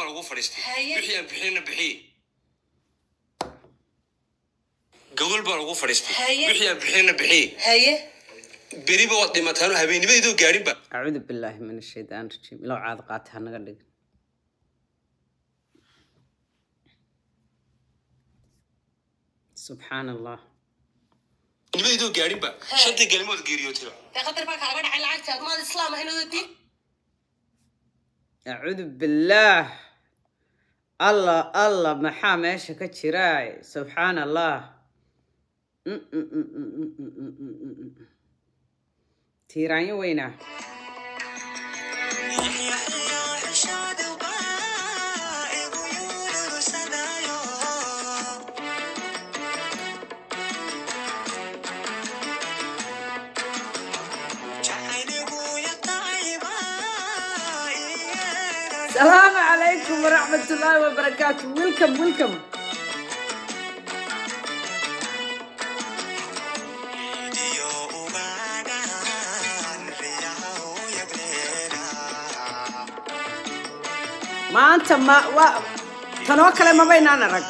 lagu fadhiistay Haye. wixii aan bixinna bixiye gogol baa lagu fadhiistay Haye. wixii aan bixinna bixiye haye beriba waad dhimataan oo habeenimadeedoo gaadhinba acuudu billaahi min ashaytaan rajiim ilow caad qaata ha naga dhigin subxaan allah nimadeedoo gaadhinba He. shantii galmood geeriyootayba dee qatar baa kaaga dhacay lacagta admaad islaam ah inuu diin acuudu billaah allah allah maxaa meesha ka jiraay subxaan allah Mm, mm, mm, mm, mm, mm, mm, mm, mm, mm. tiiraanyo weynaa السلام عليكم ورحمة الله وبركاته ويلكم ويلكم maanta ma waa tanoo kale mabaynaan arag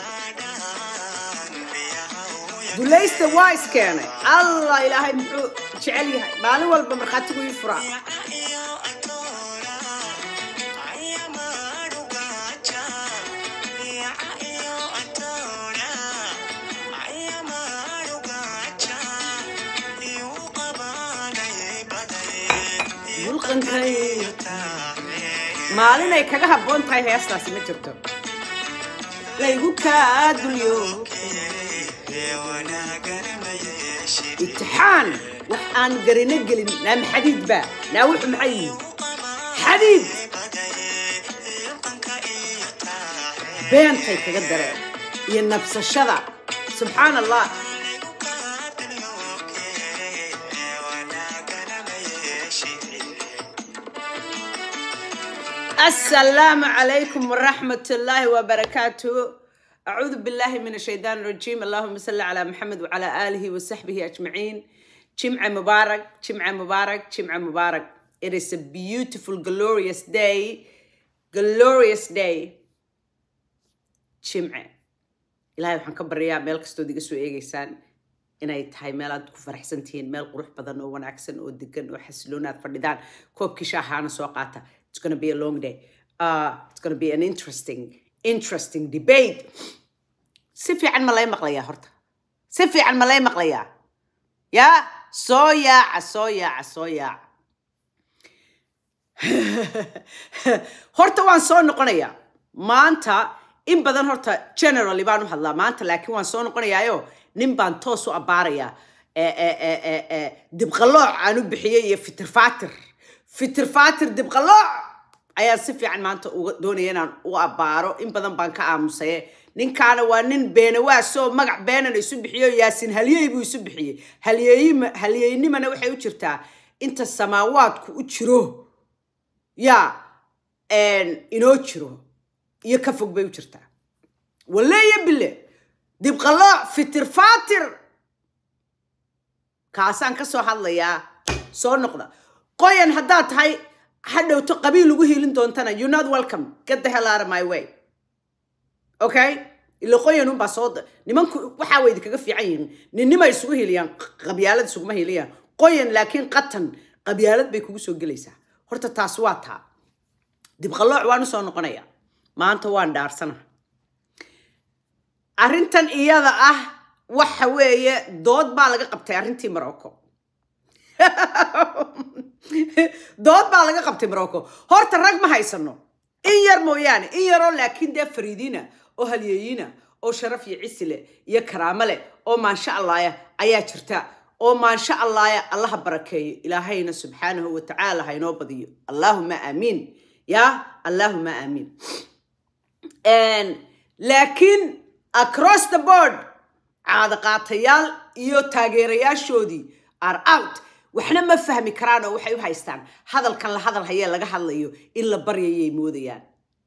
dulaysta waa iskeenay allah ilaahay muxuu jecel yahay maalin walba markhaatigu ii furaa mulqankay maalin ay kaga habboon tahay heestaasi ma jirto laygu kaa dulyo itixaan wax aan garino gelin naam xadiid ba naa wuxu maxay yihiin xadiid beentay kaga dareen iyo nabsashada subxaan allah السلام عليكم ورحمة الله وبركاته أعوذ بالله من الشيطان الرجيم اللهم صل على محمد وعلى آله وصحبه أجمعين جمعة مبارك جمعة مبارك جمعة مبارك It is a beautiful glorious day glorious day جمعة إلهي waxaan ka baryaa meel kastood iga soo eegaysaan inay tahay meel aad ku faraxsan tihiin meel qurux badan oo wanaagsan oo degan oo xasiloon aad fadhidaan koobkii shaahaana soo qaata it's gonna be a long day uh, it's gonna be an interesting interesting debate si fiican ma lay maqlayaa horta si fiican ma lay maqlayaa yaa soo yaaca soo yaaca soo yaaca horta waan soo noqonayaa maanta in badan horta generally baan u hadlaa maanta laakiin waan soo noqonayaayo nin baan toos u abbaarayaa Eh, eh, eh, eh, eh, dibqalooc aan u bixiyey iyo fitirfaatir fitirfaatir dibqalooc ayaan si fiican maanta uga doonaya inaan u abbaaro in badan baan ka aamusaye ninkaana waa nin beenawaasoo magac beenana isu bixiyo yaasin halyey buu isu bixiyey halyeeyima halyeynimana waxay u jirtaa inta samaawaadku u jiro yaa inoo jiro iyo ka fog bay u jirtaa waleeya bile dibqalooc fitir faatir kaasaan ka soo hadlayaa soo noqda qoyan haddaad tahay hadhowto qabiil ugu hiilin doontana you not welcome get the hell out of my way okay ila qoyan unbaa soo da- nimanku waxaa way idinkaga fiican yihiin ninnima isugu hiiliyaan qabyaalad isuguma hiiliyaan qoyan laakiin qatan qabyaalad bay kugu soo gelaysaa horta taas waa taa dibqalooc waan usoo noqonaya maanta waan dhaarsana arrintan iyada ah waxa weeye dood baa laga qabtay arrintii morocco dood baa laga qabtay morocco horta rag ma haysano in yar mooyaane in yaroo laakiin dee fariidiina oo halyeeyina oo sharaf iyo cisi leh iyo karaamo leh oo maansha allaaya ayaa jirta oo maansha allaaya allaha barakeeyo ilaahayna subxaanahu watacaala ha inoo badiyo allaahuma aamiin yaa allaahuma aamiin And laakiin across the board caadaqaatayaal iyo taageerayaashoodii are out waxna ma fahmi karaan oo waxay u haystaan hadalkan la hadal hayee laga hadlayo in la baryayay moodayaan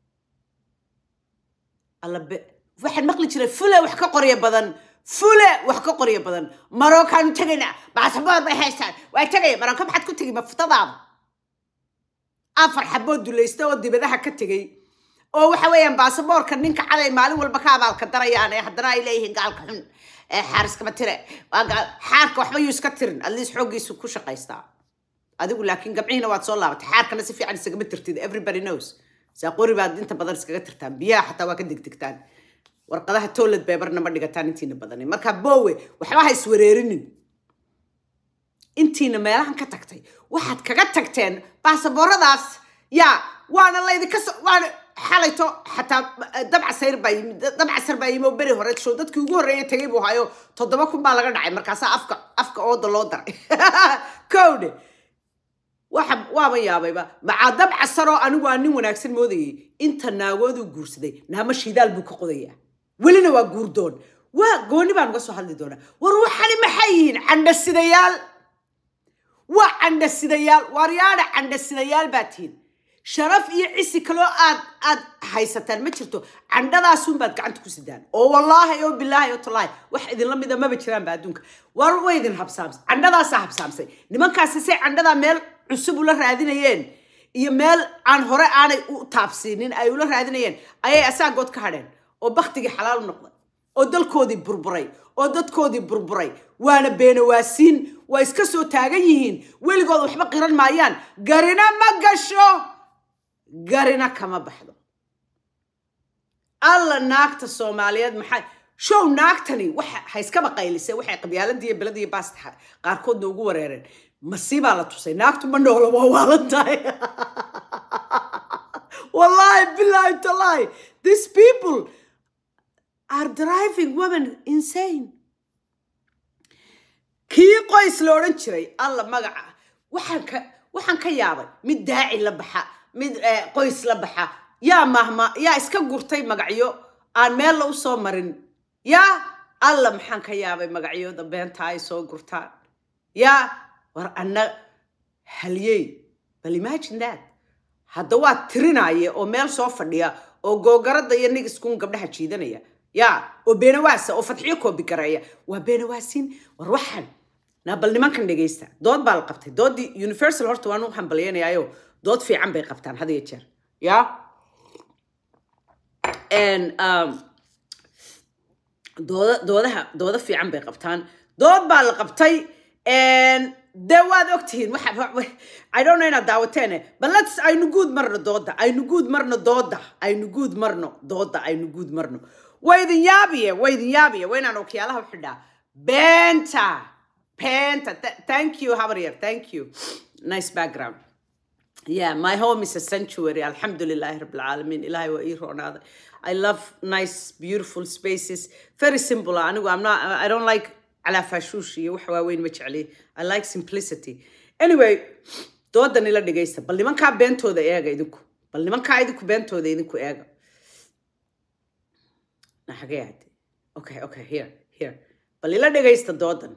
alla be- waxaan maqli jiray fule wax ka qorya badan fule wax ka qorya badan marookaanu tegaynaa baasaboor bay haystaan waa tegaya marooka maxaad ku tegi mafutadaada afar xabood dulaysta oo dibadaha ka tegay oo waxa weeyaan baasaboorka ninka caday maalin walba ka abaalka darayaan ee haddana ay leeyihiin gaalka xun ee xaar iskama tire waa gaal xaarka waxba yuu iska tirin at least xooggiisu ku shaqaystaa adigu laakiin gabcihiina waad soo laabatay xaarkana si fiican isagama tirtid everybody knows saaqori baad inta badan iskaga tirtaan biyaha xataa waa ka degdegtaan warqadaha toilet paperna ma dhigataan intiina badani marka bowe waxba ha iswareerinin intiina meelahan ka tagtay waxaad kaga tagteen baasabooradaas yaa waana laydinka so waana xalayto xataa dabcasayr baa yimid dabcasar baa yimi oo beri hore show dadkii ugu horreeya tegay buu hayo toddoba kun baa laga dhacay markaasaa afka afka ooda loo daray kowdhe waxa waaba yaabayba macaa dabcasaroo anigu aan nin wanaagsan moodayay inta naagooduu guursaday naama shidaal buu ka qodayaa welina waa guurdoon waa gooni baan uga soo hadli doonaa war waxani maxay yihiin candhasidayaal waa candhasidayaal waaryaadha candhasidayaal baa tihiin sharaf iyo cisi kaloo aad aad haysataan ma jirto candhadaasunbaad gacanta ku sidaan oo wallaahi oo bilaahi oo tallaahi wax idinla mida maba jiraanba adduunka war way idin habsaamsay candhadaasaa habsaamsay nimankaasi say candhadaa meel cusub ula raadinayeen iyo meel aan hore aanay u taabsiinin ay ula raadinayeen ayay asaagood ka hadheen oo baktigii xalaal u noqday oo dalkoodii burburay oo dadkoodii burburay waana beenawaasiin waa iska soo taagan yihiin weligood waxba qiran maayaan garina ma gasho garina kama baxdo alla naagta soomaaliyeed maxay show naagtani waxa hayskaba qaylisay waxay qabyaaladiiyo beladiiyo baasta qaarkoodna ugu wareereen masiibaa la tusay naagtu ma noola waa waalan tahay wallahi billahi tallahi these people are driving women insane kii qoys la odhan jiray alla magaca waxaan ka waxaan ka yaabay mid daaci la baxa mid eh, qoys la baxa yaa mahma yaa iska gurtay magacyo aan meel la u soo marin yaa alla maxaan ka yaabay magacyooda beenta ay soo gurtaan yaa war anna halyey bal imagine that hadda waa tirinaaye oo meel soo fadhiya oo googarada iyo nigiskun gabdhaha jiidanaya ya oo beenawaasa oo fadxiyo koobi gareeya waa beenawaasiin war waxaan na bal nimankan dhegaysta dood baa la qabtay doodii universal horta waan u hambalyanayaayo dood fiican bay qabtaan had iyo jeer ya And, um, dooda doodaha dooda fiican bay qabtaan dood baa la qabtay dee waad ogtihiin waxa wa- i don't know inaad daawateene but lets aynu guud marno dooda aynu guud marno dooda aynu guud marno dooda aynu guud marno waa idin yaabiye waa idin yaabiye waa inaan okiyaalaha u xidhaa beenta beenta Th- thank you habaryar thank you nice background Yeah, my home is a sanctuary. Alhamdulillah, Rabbil Alamin. Ilahi wa ironada. I love nice, beautiful spaces. Very simple. Anigu, I'm not. I don't like ala fashushi. wax waaweyn ma jecli. I like simplicity. Anyway, doodan ila dhegaysta. Bal nimankaa beentooda eega idinku. Bal nimankaa idinku beentooda idinku eega. Na xagee ahayd? Okay, okay, here, here. Bal ila dhegaysta doodan.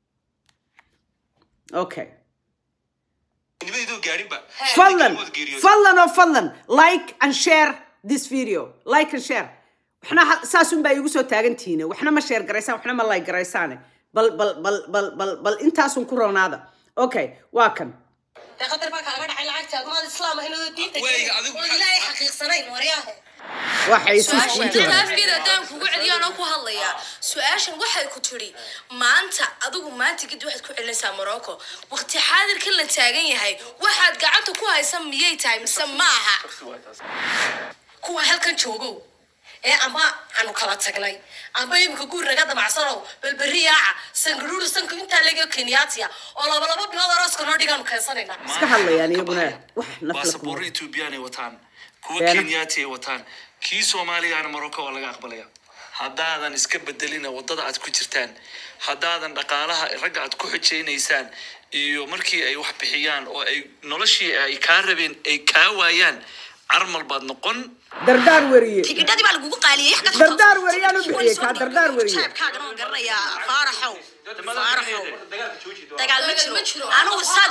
Okay. nimadeedoo gaadhinba fadlan Wada geeriyooday. fadlan oo fadlan like and share this video like and share waxna ha- saasun baa iigu soo taagantihiine waxna ma share garaysaan waxna ma like garaysaane bal bal bal bal bal bal intaasun ku roonaada okay waa kan dee qatar baa kaaga dhacay lacagtaad maad islaam ahaynoo diinta Weyga, adigu oo maxaa- ilaahay xaqiiqsanayn waryaahe waxay isu su-aashan afkeeda haddaan kugu celiyaanoo ku hadlayaa su-aashan waxay ku tidhi maanta adigu maanta kadib waxaad ku celinaysaa morocco waqti xaadirkan la taagan yahay waxaad gacanta ku haysa miyay tahay mise ma aha kuwa halkan joogow ee ama aanu kala tagnay amba imika guur naga damacsanow balberi yaaca sangaruuru sanku intaa lega kenyaatiya oo laba laba bilood arooska noo dhigaanu keensanaynaa iska hadlayaan iyaguna wax nafla baasaboorro kuma ethoobiyaanay wataan kuwa Beena. kenyaati ay wataan kii soomaaligaana marocco waa laga aqbalaya haddaadan iska bedelina waddada aad ku jirtaan haddaadan dhaqaalaha ragga aad ku xojaynaysaan iyo markii ay wax bixiyaan oo ay noloshii ay kaa rabeen ay kaa waayaan carmal baad noqon dardaar weriye tigidhadii baa lagugu qaaliyey wax dardaar weriyaan u bixiyey kaa dardaar weriye jeebkaagan oon garanayaa faaraxow faaraxow dagaal ma jiro anugu saad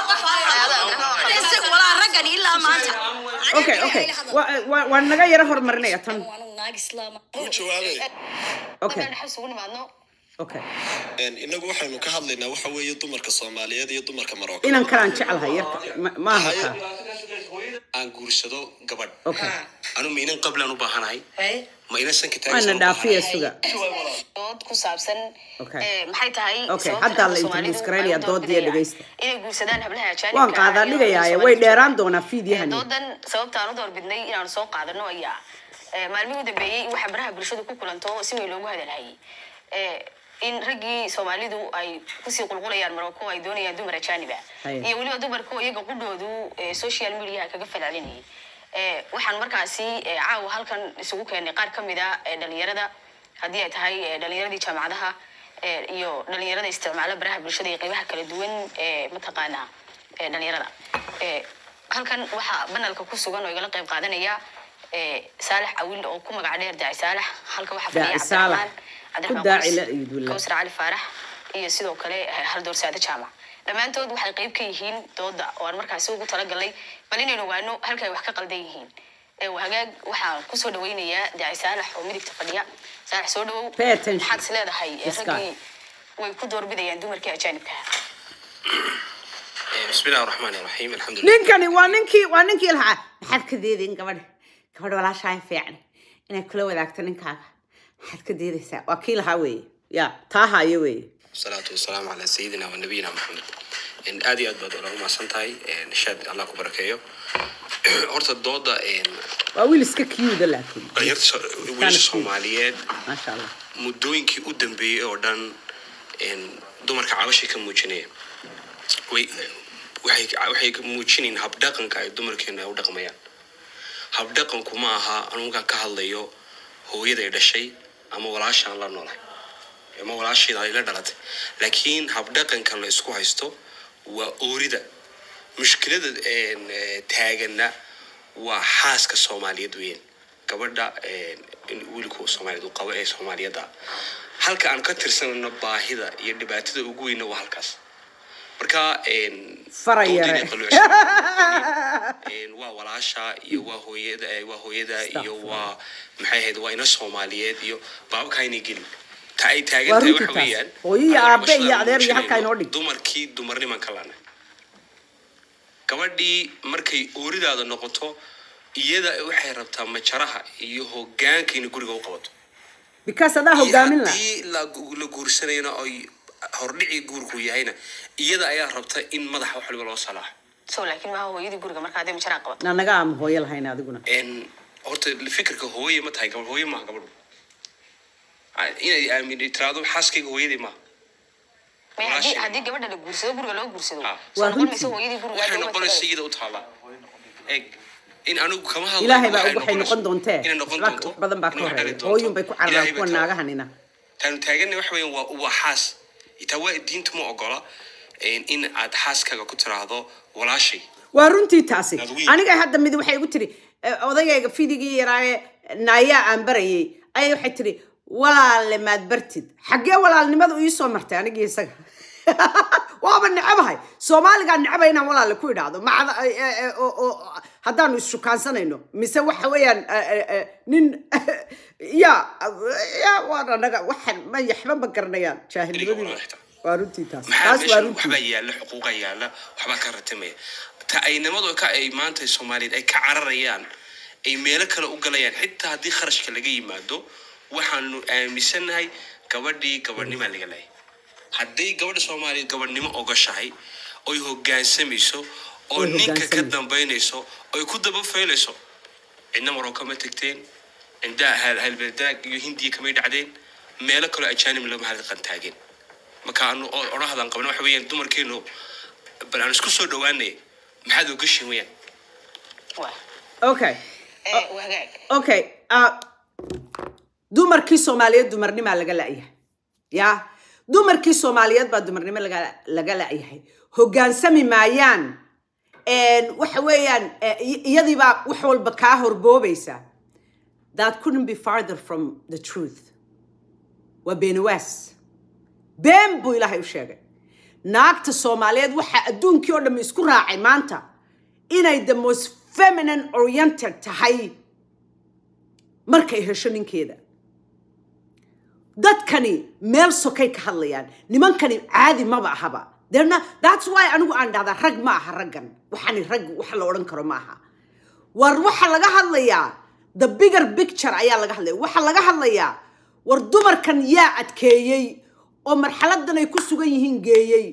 walaa raggan ilaa maanta okay okay Wa- wa- waan naga yaro horumarinaya tan naag islaama okay isugu nimaadno okay inagu waxaynu ka hadlaynaa waxa weeye dumarka soomaaliyeed iyo dumarka marocco inan kalaan jeclahay yarka ma- maaha kaa aan guursado gabadh okay anu ma inan qablaan u baahanahay Hey. ma inan sanka waana taagan dhaafiya suga dood ku saabsan Okay. eh, maxay tahay Okay, sababta hadda la Soomaalidu introduce garaynayaa ay u doodii doorbidayaan dhegeysta. inay guursadaan hablaha ajaanibka waan qaadaa ah iyo dhigayaaye Soomaalidu way jooga. dheeraan doonaa Eh, fiidyahani doodan sababta aan u doorbidnay inaan soo qaadano ayaa eh, maalmihii u dambeeyey waxa baraha bulshadu ku kulanto si weyn loogu hadalhayay Eh, in raggii soomaalidu ay kusii qulqulayaan maroko ay doonayaan dumar ajaaniba Haye. iyo weliba dumarku iyaga qudhoodu eh, social mediaha kaga falcelinayay Eh, waxaan markaasi eh, caawa halkan isugu keenay qaar ka mid a eh, dhalinyarada haddii ay tahay eh, dhalinyaradii jaamacadaha eh, iyo dhalinyarada isticmaala baraha bulshada iyo qeybaha kala duwan ee mataqaanaa ee dhalinyarada Eh, halkan waxaa banalka ku sugan oo igala qeyb qaadanaya eh, saalax awil oo ku magac dheer daaci saalax halka waxaa fadhiya Daaci Saalax. cabdiraxmaan Ku daaci Qoys, la ciid walahi. Kawsar cali faarax iyo sidoo kale eh, hal doorsaade jaamac dhammaantood waxay qeyb ka yihiin dooda oo aan markaasi ugu talagalnay bal inaynu ogaano halka ay wax ka qaldan yihiin Eh, hagaag waxaan kusoo dhaweynayaa daaci saalax oo midigta fadhiya saalax soo dhawow Pay attention. maxaad is leedahay eh, This guy. raggii way ku doorbidayaan dumarkii ajaanibka ah bismillahi raxmaani raxiim alxamdulilah ninkani waa ninkii waa ninkii lahaa maxaad ka deedayn gabadh gabadh walaashaa fiican inay kula wadaagto ninkaaga maxaad ka deedaysaa waa kii lahaa weeye ya taa haayo weeye wasalaatu wasalaamu calaa sayidina wa nabiyina maxamed En, aad iyo aad baad ola umahadsan tahay shaad allah ku barakeeyo horta dooda en, waa wiil iska kiyuuda laakiin dhalinyarta so- wiilasha soomaaliyeed maasha allah muddooyinkii u dambeeyey oo dhan en, dumarka cabashay ka muujinaya way waxay waxay ka muujinayn habdhaqanka ay dumarkeena ay u dhaqmayaan habdhaqanku ma aha anu markaan ka hadlayo hooyaday dhashay ama walaashaan la noolahay ama walaasheeda ay la dhalatay laakiin habdhaqankan la isku haysto waa oorida mushkilada en, eh, taaganna waa xaaska soomaaliyeed weyn gabadha en, in wiilku soomaaliyeed uu qabo ee soomaaliyadda halka aan ka tirsanayno baahida iyo dhibaatada ugu weyna waa halkaas marka en, Fara yare. doodayna qaluucsan. En, waa walaasha iyo waa hooyada eh, waa hooyada iyo waa maxay ahayd waa ina soomaaliyeed iyo baabka aynay gelin ta ay taagan Waa tahay runtii waxa taas. weeyaan Hooyo iyo annaga aabe iyo bulshada adeer iyo aan halkaa inoo dhig. dumarkii dumarniman ka lana gabadhii markay ooridaada noqoto iyada waxay rabtaa majaraha iyo hogaanka inay guriga u qabato because adaa iyo hogaamin la haddii la la guursanayna oy hordhicii guurku yahayna iyada ayaa rabta in madaxa wax waliba loo salaaxo so laakiin maaha hooyadii guriga marka hadday majaraa qabato na naga ama hooyo lahayn adiguna En, horta fikirka hooye ma tahay gabadh hooye maaha gabadhu Ah, inay aamin tiraado xaaskayga hooyadii maaha May haddii Walaashay. haddii gabadha la guursado guriga loo guursado Ah. soo Waa noqon mayso runtii. hooyadii guriga waxay hadda uma noqonaysa tagayso. iyada u taallaa eg in anigu kama hadlayo ilaahay baa waxay og waxay noqon doontee inay noqon wax doonto badan baa ka inay horeeya dhali doonto. hooyun bay ku cararaan Ilaahay kuwa baa taa- naagahanina taanu taaganna waxa weeyaan waa waa xaas itaa waa diinta ma ogola en, in aad xaaskaaga ku tiraahdo walaashay waa runtii taasi Aad wiil. aniga hadda mid waxay igu tiri eh, odagayga fidigii yaraaye naayaa aan barayay ayay waxay tiri walaale maad bartid xaggee walaalnimadu iisoo martay anigii isaga waaba necabahay soomaaligaa necaba inaan walaale ku idhaahdo macda eh, eh, eh, oo- oo- haddaanu issukaansanayno mise waxa weeyaan eh, eh, eh, nin ya ya waan anaga waxan ma yaxba ma garanayaan jaahilnimadii Eriga waa waa runtii taas maxaa taas waa meeshan runtii waxbaa yaalla xuquuqa yaalla waxbaa ka ratimaya ta ay nimadu ka ay maanta soomaaliyeed ay ka cararayaan ay meelo kale u galayaan xitaa haddii kharashka laga yimaado waxaanu aaminsanahay gabadhii gabadhnimaa laga leeyahay hadday gabadha soomaaliyeed gabadhnimo ogashahay oy hogaansamayso oo Oy ninka ka hoggaansamayso. dambaynayso oy ku daba faylayso cidna maroo kama tegteen cindaa halbedaag iyo hindiya kamay dhacdeen meelo kaloo ajaanib lama halqan taageen marka anu odhahdaan qabna waxa weeyaan dumarkeenu bal aan isku soo dhawaanay maxaad ogashin weyaan Waa. okay Eh, waa hagaag okay uh, dumarkii soomaaliyeed dumarnimaa laga la'yahay ya dumarkii soomaaliyeed baa dumarnimo laga laga la'yahay hoggaansami maayaan En, waxa weeyaan eh, i- iyadiibaa wax walba kaa horboobaysa that couldn't be farther from the truth waa beenawaas been buu ilaahay u sheegay naagta soomaaliyeed waxaa adduunkii oo dhammi isku raacay maanta inay the most feminine oriented tahay markay hesho ninkeeda dadkani meel sokay ka hadlayaan nimankani caadi maba ahaba They're not- that's why anigu aan dhahdaa rag ma aha raggan waxani rag wax la odhan karo ma aha war waxa laga hadlayaa the bigger picture ayaa laga hadlaya waxa laga hadlayaa war dumarkan yaa adkeeyey oo marxaladan ay ku sugan yihiin geeyey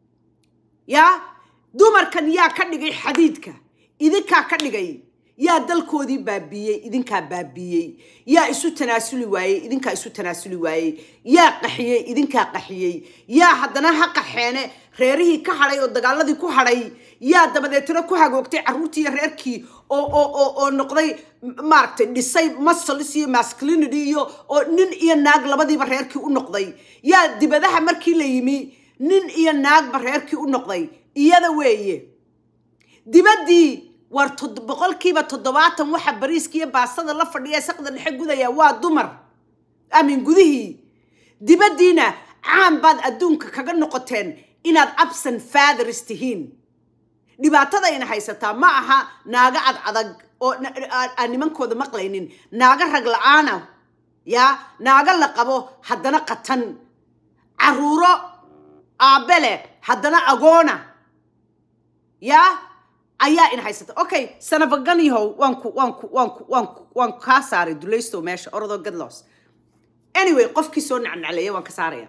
yaa dumarkan yaa ka dhigay xadiidka idinkaa ka dhigay yaa dalkoodii baabiiyey idinkaa baabiiyey yaa isu tanaasuli waayey idinkaa isu tanaasuli waayey yaa qaxiyey idinkaa qaxiyey yaa haddana ha qaxeene reerihii ka hadhay oo dagaaladii ku hadhay yaa dabadeetna ku hagoogtay carruurtii iyo reerkii oo oo oo oo noqday m- maaragtay dhisay muscles iyo masculinity iyo oo nin iyo naag labadiiba reerkii u noqday yaa dibadaha markii la yimi nin iyo naagba reerkii u noqday iyada weeye dibaddii war tod- boqolkiiba toddobaatan waxa bariiska iyo baastada la fadhiya ee saqda dhexe gudaya waa dumar amin gudihii dibaddiina caan baad adduunka kaga noqoteen inaad absent fathers tihiin dhibaatadayna haysataa ma aha naaga ad adag oo na- aan aan nimankooda maqlaynin naaga rag la-aana yaa naaga la qabo haddana qatan caruuro aabbele haddana agoona yaa ayaa in haysata okay sanabaganihow waan ku waan ku waan ku waan ku waan kaa saaray dulaystow meesha orodoo gadlos anyway qofkii soo nacnacleeya waan ka saaraya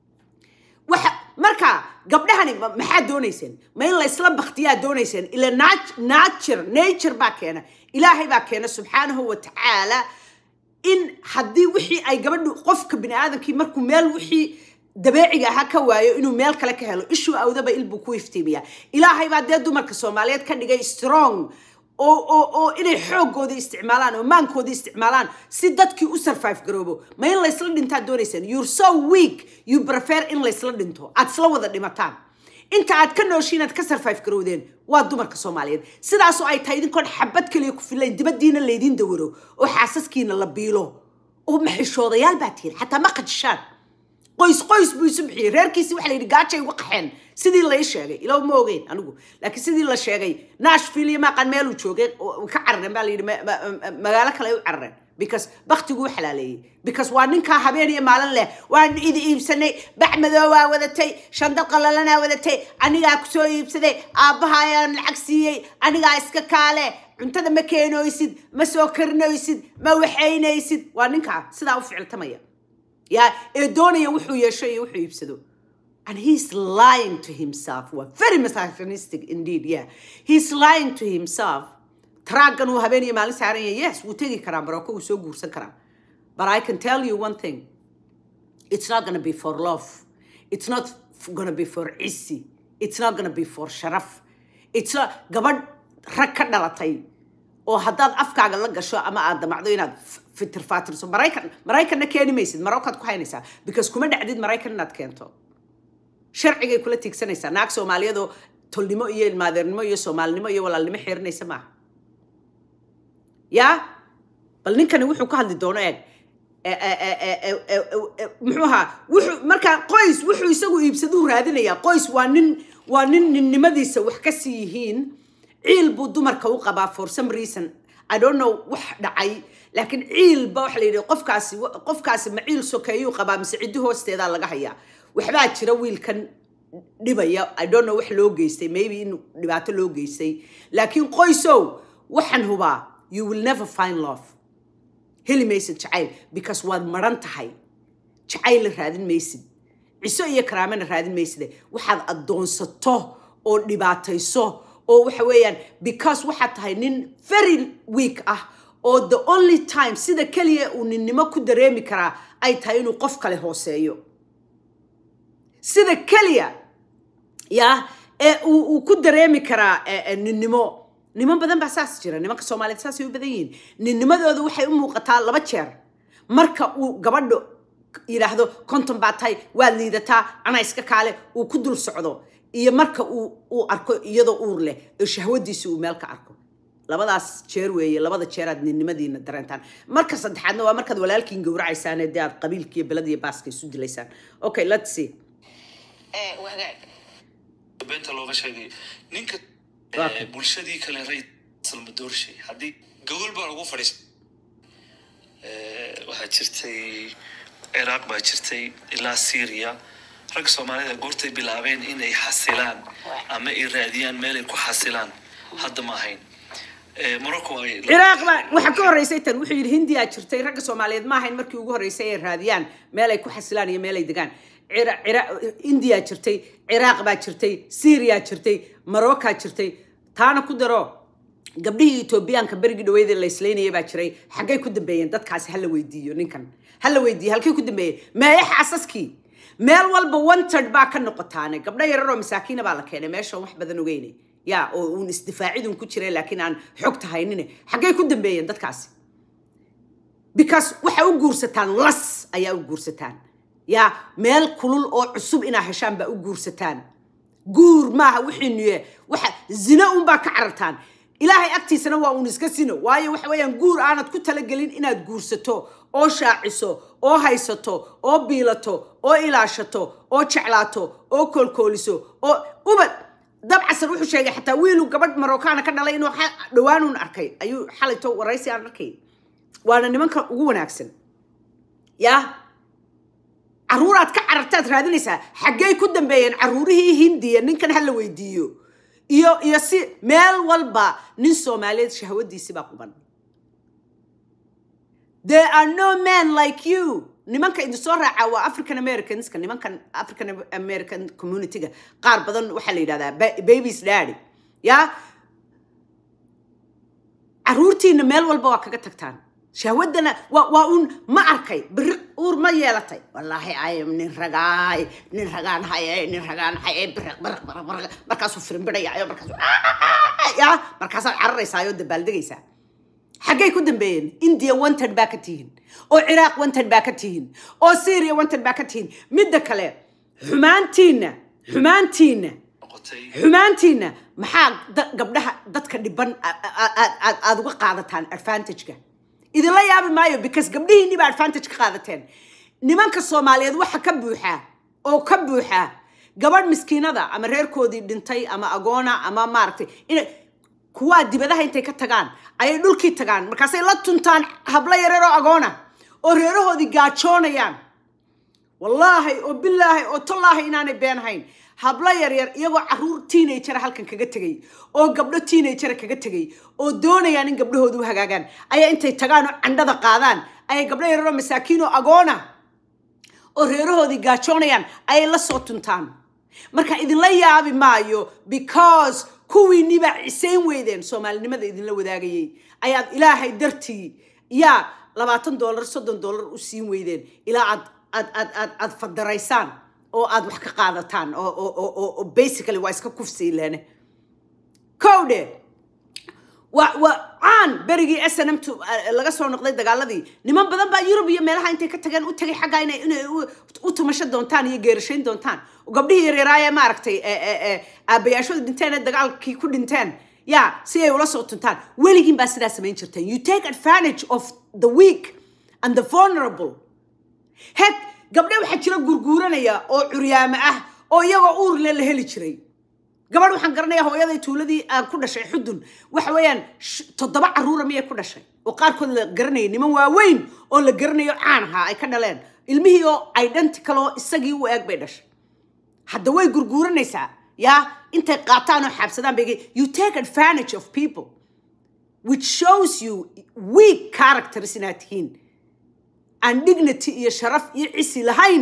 waxa marka gabdhahani ma- maxaa doonayseen ma in laysla baktiyaa doonayseen ila nat- nature nature baa keena ilaahay baa keena subxaanahu wa tacaala in haddii wixii ay gabadhu qofka bini aadamkii markuu meel wixii dabeeciga ahaa ka waayo inuu meel kale ka helo ishuu awdaba il buu ku iftiimiyaa ilaahay baa dee dumarka soomaaliyeed ka dhigay strong oo oo oo inay xoogooda isticmaalaan oo maankooda isticmaalaan si dadkii u survive garoobo ma in laysla dhintaa doonaysaan you're so weak you prefer in laysla dhinto aad isla wada dhimataan inta aad ka nooshiin aad ka survive garowdeen waa dumarka soomaaliyeed sidaasoo ay tahay idinkoon xabad kaliya ku filayn dibaddiina laydin dawaro oo xaasaskiina la biilo oo maxishoodayaal baa tihin xataa ma qajishaan qoys qoys buu isu bixiyey reerkiisi waxa la yidhi gaajay uga qaxeen sidii lai sheegay ilaw ma ogeyn anigu laakiin sidii la sheegay nashville iyo maaqan meeluu joogay oo ka carareen baa la yidhi ma- ma- ma- magaalo kale ay u carareen because baktiguu u xalaaleeyey because waa ninkaa habeen iyo maalin leh waan idi iibsanay bac madoowaa wadatay shandal qallalanaa wadatay anigaa kusoo iibsaday aabbaha ayaan lacag siiyey anigaa iska kaale cuntada ma keenoysid ma soo karinoysid ma waxaynaysid waa ninkaa sidaa u ficiltamaya yaa ee doonaya wuxuu yeesho iyo wuxuu iibsado and he's lying to himself waa very misogynistic indeed yeah he's lying to himself traaggan uu habeen iyo maalin saaran yahay yes wuu tegi karaa maroko wuu soo guursan karaa but i can tell you one thing it's not gonna be for love it's not f- gonna be for cisi it's not gonna be for sharaf it's not gabadh rag ka dhalatay oo haddaad afkaaga la gasho ama aad damacdo inaad f- fitir faatirso maraykan maraykanna keeni maysid marockaad ku haynaysaa because kuma dhacdid maraykan inaad keento sharcigay kula tiigsanaysaa naag soomaaliyeedoo tolnimo iyo ilmaadeernimo iyo soomaalinimo iyo walaalnimo xiirinaysa maaha yaa bal ninkani wuxuu ka hadli doono eeg E- e- e- e- e- e- e- e- muxuu ahaa wuxuu markaa qoys wuxuu isagu iibsaduu raadinayaa qoys waa nin waa nin ninnimadiisa wax ka sii yihiin ciil buu dumarka u qabaa for some reason i don't know wax dhacay laakiin ciilba waxa la yidhi qofkaasi qofkaasi ma ciil sokeeyuu qabaa mise ciddi hoosteedaa laga hayaa waxbaa jira wiilkan dhibaya i don't know wax loo geystay maybe in dhibaato loo geystay laakiin qoysow waxaan hubaa you will never find love heli maysid jacayl because waad maran tahay jacayl raadin maysid ciso iyo karaamana raadin mayside waxaad addoonsato oo dhibaatayso oo waxa weeyaan because waxaad tahay nin very weak ah oo the only time sida keliya uu ninnimo ku dareemi karaa ay tahay inuu qof kale hooseeyo sida keliya ya ee uu uu ku dareemi karaa eh, eh, ninnimo niman badan baa saas jira nimanka soomaaliyeed saasay u badan yihiin ninnimadooda waxay u muuqataa laba jeer marka uu gabadho yidhaahdo konton baa tahay waad liidataa anaa iska kaale uu ku dul socdo iyo marka uu uu arko iyadoo uur leh oo shahwadiisa uu meel ka arko labadaas jeer weeye labada jeer aad ninnimadiina dareentaan marka saddexaadna waa markaad walaalkiin gowracaysaan ee dee aad qabiilkiiyo belada iyo baaska isu dilaysaan okay let's see ee wagaag beenta looga sheegay ninka Waa eh, bulshadii kale ray salmadoorshay haddii gogol baa lagu fadhiista eh, waxaa jirtay ciraaq baa jirtay ilaa syria rag soomaalida goortay bilaabeen inay xasilaan ama ay raadiyaan meel ay ku xasilaan hadda ma ahayn Eh, morocco ay ciraaq baa waxaa ka horreysay tan wuxuu yidhi hindiyaa jirtay ragga soomaaliyeed ma ahayn markii ugu horreysay ay raadiyaan meel ay ku xasilaan iyo meel ay degaan Cira- Cira- indiyaa jirtay ciraaq baa jirtay syriyaa jirtay marocaa jirtay taana ku daro gabdhihii etoobiyaanka berigii dhaweyd ee la islaynayay baa jiray xaggay ku dambeeyeen dadkaasi hala weydiiyo ninkan hala weydiiyo halkay ku dambeeyeen meeye xaasaskii meel walba wanted baa ka noqotaane gabdho yararoo masaakiina baa la keenay meeshaan wax badan ogeynay ya oo uun isdifaacidun ku jiray laakiin aan xogta haynine xaggay ku dambeeyeen dadkaasi because waxay u guursataan las ayaa u guursataan ya meel kulul oo cusub inaa heshaan baa u guursataan guur maaha wixii nuye waxa zina unbaa ka carartaan ilaahay agtiisana waa uun iska sino waayo waxa weeyaan guur aanad ku talagelin inaad guursato oo shaaciso oo haysato oo biilato oo ilaashato oo jeclaato oo koolkooliso oo ubad dabcasan wuxuu sheegay xataa wiilu gabadh marookaana ka dhalay inuu xa- dhowaanuun arkay ayuu xalayto waraysi aan arkay waana nimanka ugu wanaagsan yaa caruuraad ka carartaad raadinaysaa xaggay ku dambeeyeen caruurihii hindiya ninkan ha la weydiiyo iyo iyo si meel walba nin soomaaliyeed shahwadiisi baa quban there are no men like you nimanka idin soo raaca waa african americanska nimankan african american communityga qaar badan waxaa la yidhahdaa ba- babies daddy ya caruurtiina meel walba waa kaga tagtaan shahwadana waa waa un ma arkay biriq uur ma yeelatay wallaahi ay nin ragaay nin ragaan haye nin ragaan haye biriq biriq biriq biriq markaasuu firinbidhayaayo markaasuu ya markaasaad cararaysaayo dabaaldegaysaa xaggay ku dambeeyeen india wanted baa ka tihiin oo ciraaq wanted baa ka tihiin oo syria wanted baa ka tihiin midda kale xumaantiinna xumaantiinna noqotay xumaantiinna maxaa da- gabdhaha dadka dhiban a- a- a- aad aad uga qaadataan advantageka idinla yaabi maayo because gabdhihiinni baa advantage ka qaadateen nimanka soomaaliyeed waxa ka buuxa oo ka buuxa gabadh miskiinada ama reerkoodii dhintay ama agoona ama maaragtay ina kuwaa dibadaha intay ka tagaan ayay dhulkii tagaan markaasay la tuntaan hablo yareeroo agoona oo reerahoodii gaajoonayaan wallaahi oo bilaahi oo tallaahi inaanay been hayn hablo yaryar iyagoo caruur teenagera halkan kaga tegay oo gabdho teenagera kaga tegay oo doonayaan in gabdhahoodu u hagaagaan ayaa intay tagaan oo candhada qaadaan ayay gabdho yaryaroo masaakiin oo agoona oo reerahoodii gaajoonayaan ayay la soo tuntaan marka idinla yaabi maayo because kuwiinni baa cisayn weydeen soomaalinimada idinla wadaagayay ayaad ilaahay dartii yaa labaatan doolar soddon doolar u siin weydeen ilaa aad aad aad aad aad fadaraysaan oo aad wax ka qaadataan oo oo oo oo- oo basically waa iska kufsiileene kowdhe waa waa caan berigii s n m t laga soo noqday dagaaladii niman badan baa yurub iyo meelaha intay ka tageen u tagay xaggaa inay inay u- u tumasho doontaan iyo geerashayn doontaan oo gabdhihii yaryaraayee maaragtay e- e- e, aabbayaashooda dhinteen ee dagaalkii ku dhinteen ya si ay ula soo tuntaan weligiin baa sidaa samayn jirteen you take advantage of the weak and the vulnerable heeg gabdhe waxaa jira gurguuranaya oo curyaamo ah oo iyagoo uurle la heli jiray gabadh waxaan garanayaa hooyaday tuuladii aan ku dhashay xudun waxa weeyaan sh- toddoba caruura miyay ku dhashay oo qaarkood la garanayay niman waaweyn oo la garanayo caan ahaa ay ka dhaleen ilmihii oo identical oo isagii u eeg bay dhashay hadda way gurguuranaysaa yaa intay qaataan oo xaabsadaan bay you take advantage of people which shows you weak characters inaad tihiin aan dignity iyo sharaf iyo cisi lahayn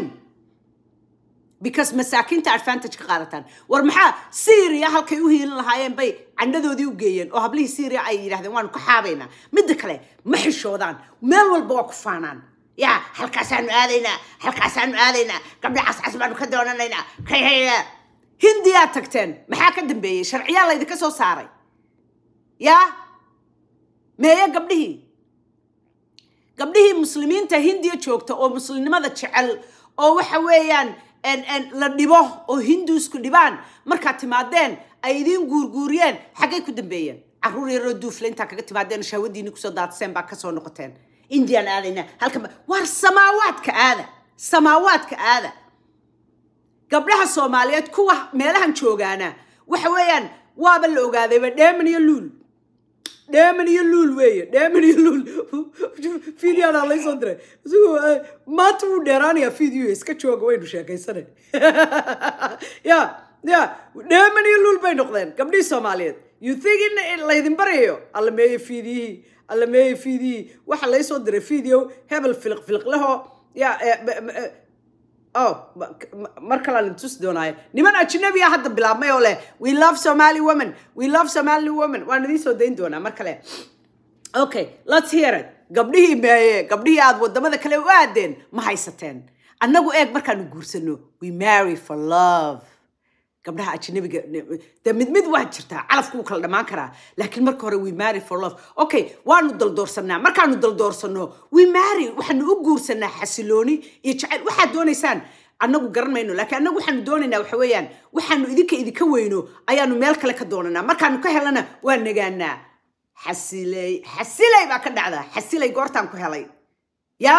because masaakiinta advantage ka qaadataan war maxaa syria halkay u hiilin lahaayeen bay candhadoodii u geeyeen oo hablihii syria ay yidhahdeen waanu ka xaabaynaa midda kale ma xishoodaan meel walba waa ku faanaan ya halkaasaanu aadaynaa halkaasaanu aadaynaa gabdha cascas baanu ka doonanaynaa kayhaya hindiyaa tagteen maxaa ka dambeeyey sharciyaa laydinka soo saaray ya meeye gabdhihii gabdhihii muslimiinta hindiya joogta oo muslimnimada jecel oo waxa weeyaan en- en la dhibo oo hinduusku dhibaan markaad timaadeen ay idiin guurguuriyeen xaggay ku dambeeyeen caruur yaroo duufle intaa kaga timaadeen oo shahwadiini kusoo daadseen baa kasoo noqoteen indian aadayna halkan ba- waar samaawaadka aada samaawaadka aada gabdhaha soomaaliyeed kuwa meelahan joogaana waxa weeyaan waaba la ogaadayba dheeman iyo luul dheeman iyo luul weeye dheeman iyo luul fideoana laysoo diray isagoo eh, maanta wuu dheeraanayaa video iska jooga waynu sheekaysane ya ya dheeman iyo luul bay noqdeen gabdhihii soomaaliyeed you think in in laydin baryayo alla meeye fiidiyihii alla meeye fiidiyihii waxa laysoo diray video hebel filiq filiqlehoo ya eh, b- m- eh, oh ma- ma- mar kale aan tusi doonaayo niman ajnabi ah hadda bilaabmay oo leh we love somali women we love somali women waan idiin soo dayn doonaa mar kale okay let's hear it gabdhihii meeye gabdhihii aad wadamada kale u aadeen ma haysateen annagu eeg markaanu guursano we marry for love gabdhaha ajnabiga de mid mid waa jirtaa calafku wuu kala dhammaan karaa laakiin marka hore we marry for love okay waanu daldoorsanaa markaanu daldoorsano we marry waxaanu u guursanaa xasilooni iyo jacayl waxaad doonaysaan annagu garan mayno laakiin annagu waxaanu doonaynaa waxa weeyaan waxaanu idinka idinka weyno ayaanu meel kale ka doonanaa markaanu ka helana waa nagaanaa xasiley xasiley baa ka dhacda xasiley goortaan ku helay yaa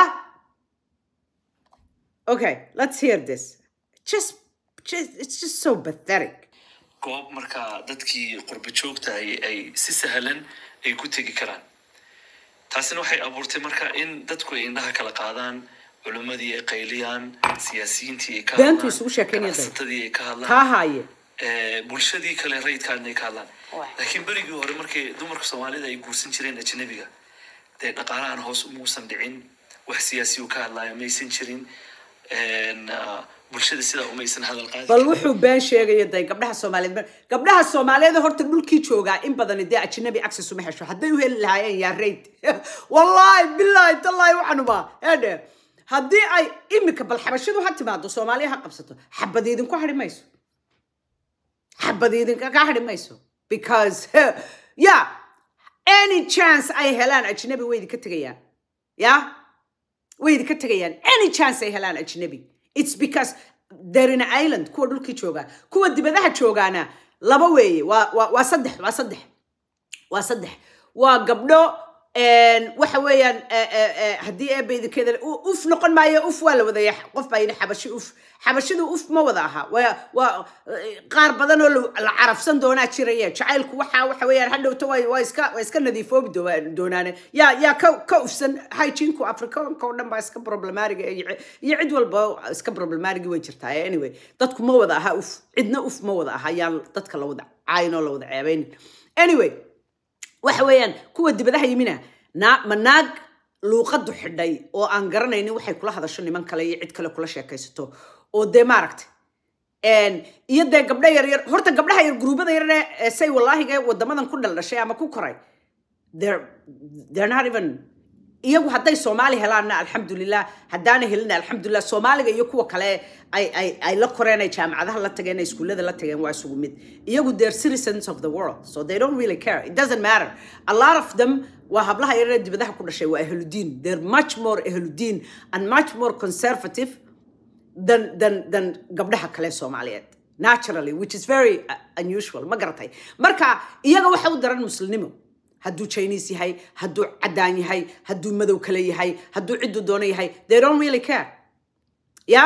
okay let's hear this just, just it's just so pathetic goob markaa dadkii qurbo joogta ay ay si sahlan ay ku tegi karaan taasina waxay abuurtay marka in dadku ay indhaha kala qaadaan culimmadii ay qayliyaan siyaasiyiintii ay ka Beentu hadlaan, isugu sheekeynaya day. ganacsatadii ay ka taa hadlaan haaye ee, bulshadii kale rayidkaadna ay ka hadlaan Waay. laakiin berigii hore markay dumarka soomaalida ay guursan jireen ajnabiga dee dhaqaalahan hoos umuusan dhicin wax siyaasi uu ka hadlaayo maysan jirin een, ah, bulshada sidaa umaysan hadal qaadi bal karin. wuxuu been sheegaya day gabdhaha soomaaliyeed mar- gabdhaha soomaaliyeed horta dhulkii joogaa in badan dee ajnabi access uma hesho hadday u heli lahaayeen yaa rayd wallaahi bilaahi tallaahi waxanuba eedhe haddii ay imika bal xabashidu ha timaado soomaaliya ha qabsato xabad idinku hadhi mayso xabad idinkaga hadhi mayso because yeah any chance ay helaan ajnabi way idinka tegayaan yeah way idinka tegayaan any chance ay helaan ajnabi it's because they're in an island kuwa dhulkii jooga kuwa dibadaha joogaana laba weeye waa waa waa saddex waa saddex waa saddex waa gabdho een, waxa weeyaan eh, eh, eh, haddii eebba idinkeeda u- uf noqon maayo uf waa la wadaya qof baa yidhi xabashi uf xabashidu uf ma wada aha waa waa eh, qaar badan oo la- la carafsan doonaa jiraya jacaylku waxa waxa weeyaan hadhowto waa waa iska waa iska nadiifoobi doo- doonaane yaa yaa ka ka ufsan hygienku afrikaanka oo dhan baa iska problemariga iyo iyo cid walba iska problemarigi way jirtaa anyway dadku ma wada aha uf cidna uf ma wada aha yaan dadka la wada caayin oo la wada ceebaynin anyway waxa weeyaan kuwa dibadaha yimina naa ma naag luuqadu xidhay oo aan garanaynin waxay kula hadasho niman kale iyo cid kale kula sheekaysato oo dee maaragtay een, iyo dee gabdho yaryar horta gabdhaha yar guruubada yarne ee say wallaahiga wadamadan ku dhaldhashay ama ku koray they're, they're not even iyagu hadday soomaali helaanna alxamdulilah haddaana helina alxamdulilah soomaaliga iyo kuwa kale ay ay ay la koreen ay jaamacadaha la tageen ay iskuullada la tageen waa isugu mid iyagu they're citizens of the world so they don't really care it doesn't matter a lot of them waa hablaha yaree dibadaha ku dhashay waa ahludiin they're much more ahludiin and much more conservative than than than gabdhaha kale soomaaliyeed naturally which is very uh, unusual ma garatay marka iyaga waxa u daran muslimnimo hadduu chinese yahay hadduu caddaan yahay hadduu madow kale yahay hadduu cidduu doono yahay they don't really care ya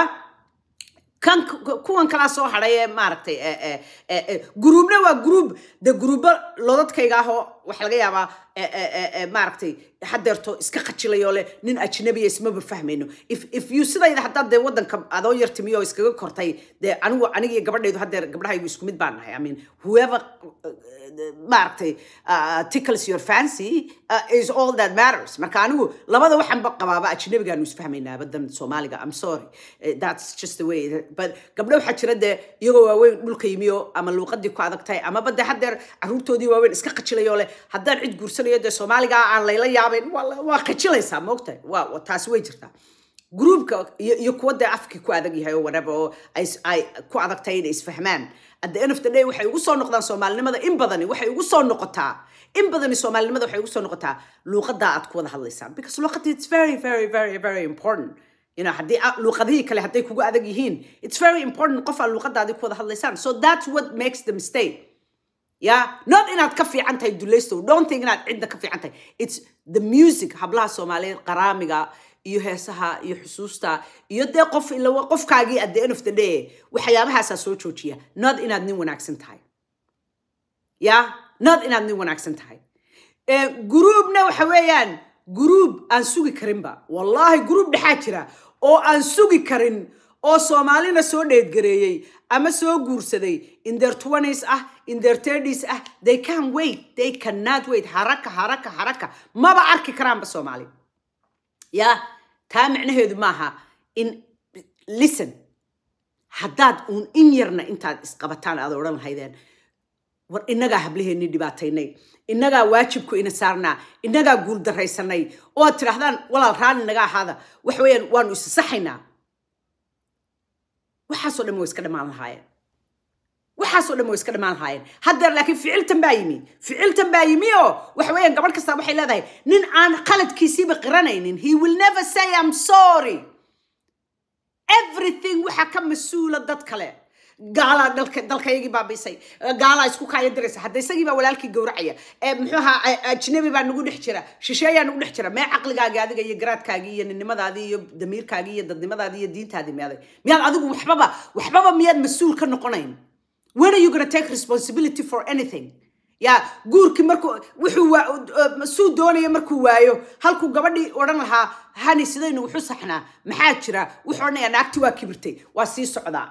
kan ku- kuwan kalaa soo hadhay ee maaragtay eh, eh, eh, eh, guruubna waa guruub de guruubo lodadkayga ahoo waxa laga yaabaa eh, eh, eh, eh, maaragtay hadeerto iska qajilayoo leh nin ajnabiya ismaba fahmayno if if you sidayda haddaad dee waddanka adoo yar timiyo oo iskaga kortay dee anigu aniga iyo gabadhaydu hadeer gabdhahaygu isku mid baan nahay i mean whoever uh, maaragtay uh, tickles your fancy uh, is all that matters marka anigu labada waxaan ba qabaaba ajnabigaanu isfahmaynaa badan soomaaliga i'm sorry Eh, that's just the way it- but gabdho waxaa jira dee iyagoo waaweyn dhulka yimiyo ama luuqadii ku adag tahay ama bade hadeer caruurtoodii waaweyn iska qajilayoo leh haddaan cid guursanayo dee soomaaliga aan layla yaabayn waa la- waa qajilaysaa moogtahay waa waa- taasi way jirtaa gruubka iyo iyo kuwa dee afkii ku adag yahay oo whatever oo ay is- ay ku adag tahay inay isfahmaan at the end of the day waxay ugu soo noqdaan soomaalinimada in badani waxay ugu soo noqotaa in badani soomaalinimada waxay ugu soo noqotaa luuqadaa aad ku wada hadlaysaan because luuqada it's very very very very important you know haddii a- luuqadihii kale hadday kugu adag yihiin it's very important qof aad luuqadaadii ku wada hadlaysaan so that's what makes the mistake yeah not inaad ka fiican tahay dulaysto don't think inaad cidda ka fiican tahay it's the music hablaha soomaaliyeed qaraamiga iyo heesaha iyo xusuusta iyo dee qof ila qofkaagii at the end of the day waxyaabahaasaa soo joojiya not inaad nin wanaagsan tahay ya not inaad nin wanaagsan tahay Eh, guruubna waxa weeyaan guruub aan sugi karinba wallaahi guruub dhexaa jira oo aan sugi karin oo soomaalina soo dheedgareeyey ama soo guursaday in their twenties ah in their 30s ah they can wait they cannot wait haraka haraka haraka maba arki karaanba soomaali ya taa micnaheedu maaha in listen haddaad uun in yarna intaad isqabataan aad odhan lahaydeen war innagaa hablaheennii dhibaataynay innagaa waajibku ina saarnaa innagaa guuldaraysanay oo aad tidhaahdaan walaal raalli naga ahaada waxa weeyaan waanu isasaxaynaa waxaasoo dhan way iska dhammaan lahaayeen waxaasoo dhan way iska dhammaan lahaayeen haddeer laakiin ficiltan baa yimi ficiltan baa yimi oo waxa weeyaan gabadh kasta waxay leedahay nin aan qaladkiisiiba qiranaynin he will never say i'm sorry everything waxaa ka mas-uula dad kale gaalaa dalka dalkayagii baabiisay gaalaa isku kaaya diraysa hadda isagii baa walaalkii gowracaya ee muxuu ahaa ajnabi baa nagu dhex jira shisheeyaa nagu dhex jira mee caqligaagii adiga iyo garaadkaagii iyo ninimadaadii iyo damiirkaagii iyo dadnimadaadii iyo diintaadii meeday miyaad adigu waxbaba waxbaba miyaad mas-uul ka noqonayn when are you gonna take responsibility for anything ya guurkii markuu wuxuu waa suu doonaya markuu waayo halkuu gabadhii odhan lahaa hani sidaynu wuxu saxnaa maxaa jira wuxuu odhanayaa naagti waa kibirtay waa sii socdaa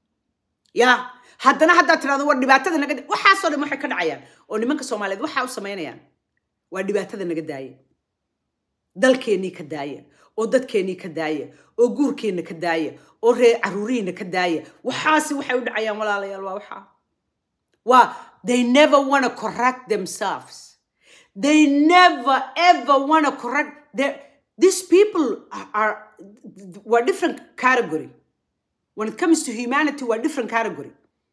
ya haddana haddaad tirahdo war dhibaatada naga da- waxaasoo dhan waxay ka dhacayaan oo nimanka soomaaliyeed waxaa u samaynayaan waa dhibaatada naga daaya dalkeennii ka daaya oo dadkeennii ka daaya oo guurkeenna ka daaya oo reer caruurihiina ka daaya waxaasi waxay u dhacayaan walaalayaal waa waxaa waa they never want to correct themselves they never ever want to correct their, these people are, are were different category when it comes to humanity waa different category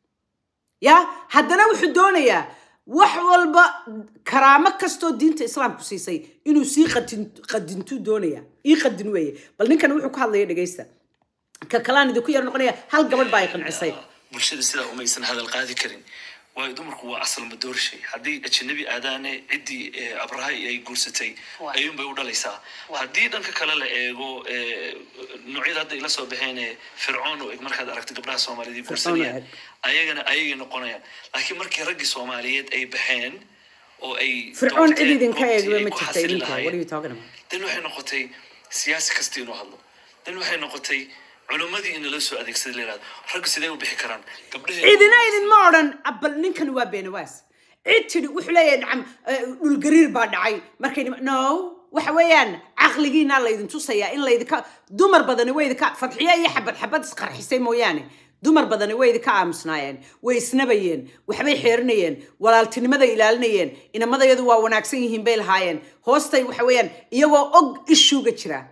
ya haddana wuxuu doonayaa wax walba karaamo kastoo diinta islaamku siisay inuu sii qadin qadintuu doonaya ii qadin weeye bal ninkan wuxuu ka hadlaya dhegaysta ka kalaan idinku yar noqonaya hal gabadh baa ay qancisay bulshada sidaa umaysan hadal qaadi karin waayo dumarku waa asal madoorshay haddii ajnabi aadaane ciddii eh, abraha ay guursatay Waa. ayuunbay u dhalaysaa haddii dhanka kale la eego eh, noocyada hadda ila soo baxeen ee fircoon u eg markaad aragto gabdhaha soomaaliyeed ay Fircoon u guursanayaan ayagana ayagay noqonayaan laakiin markii raggii soomaaliyeed ay baxeen oo ay fircoon cid doorteen idinka goobtii eegba ay ma ku jirta xasili idinka what are lahaayeen. you talking about dan waxay noqotay siyaasi kasta inuu hadlo dan waxay noqotay culimmadii in lala soo adeegsaday la yidhahdo raggu sidee u bixi karaan gabdhahee cidina idinma odhan bal ninkani waa beenawaas cid tidhi wuxuu leeyahay nacam eh, dhulgariir baa dhacay markay nima- no waxa weeyaan caqligiina laydin tusayaa in laydinka dumar badani way idinka fadxiyo iyo xabad xabad isqarxisay mooyaane dumar badani way idinka aamusnaayeen way isnabayeen waxbay xeerinayeen walaaltinimada ilaalinayeen inamadayadu waa wanaagsan yihiin bay lahaayeen hoostay waxa weeyaan iyagoo og ishuuga jira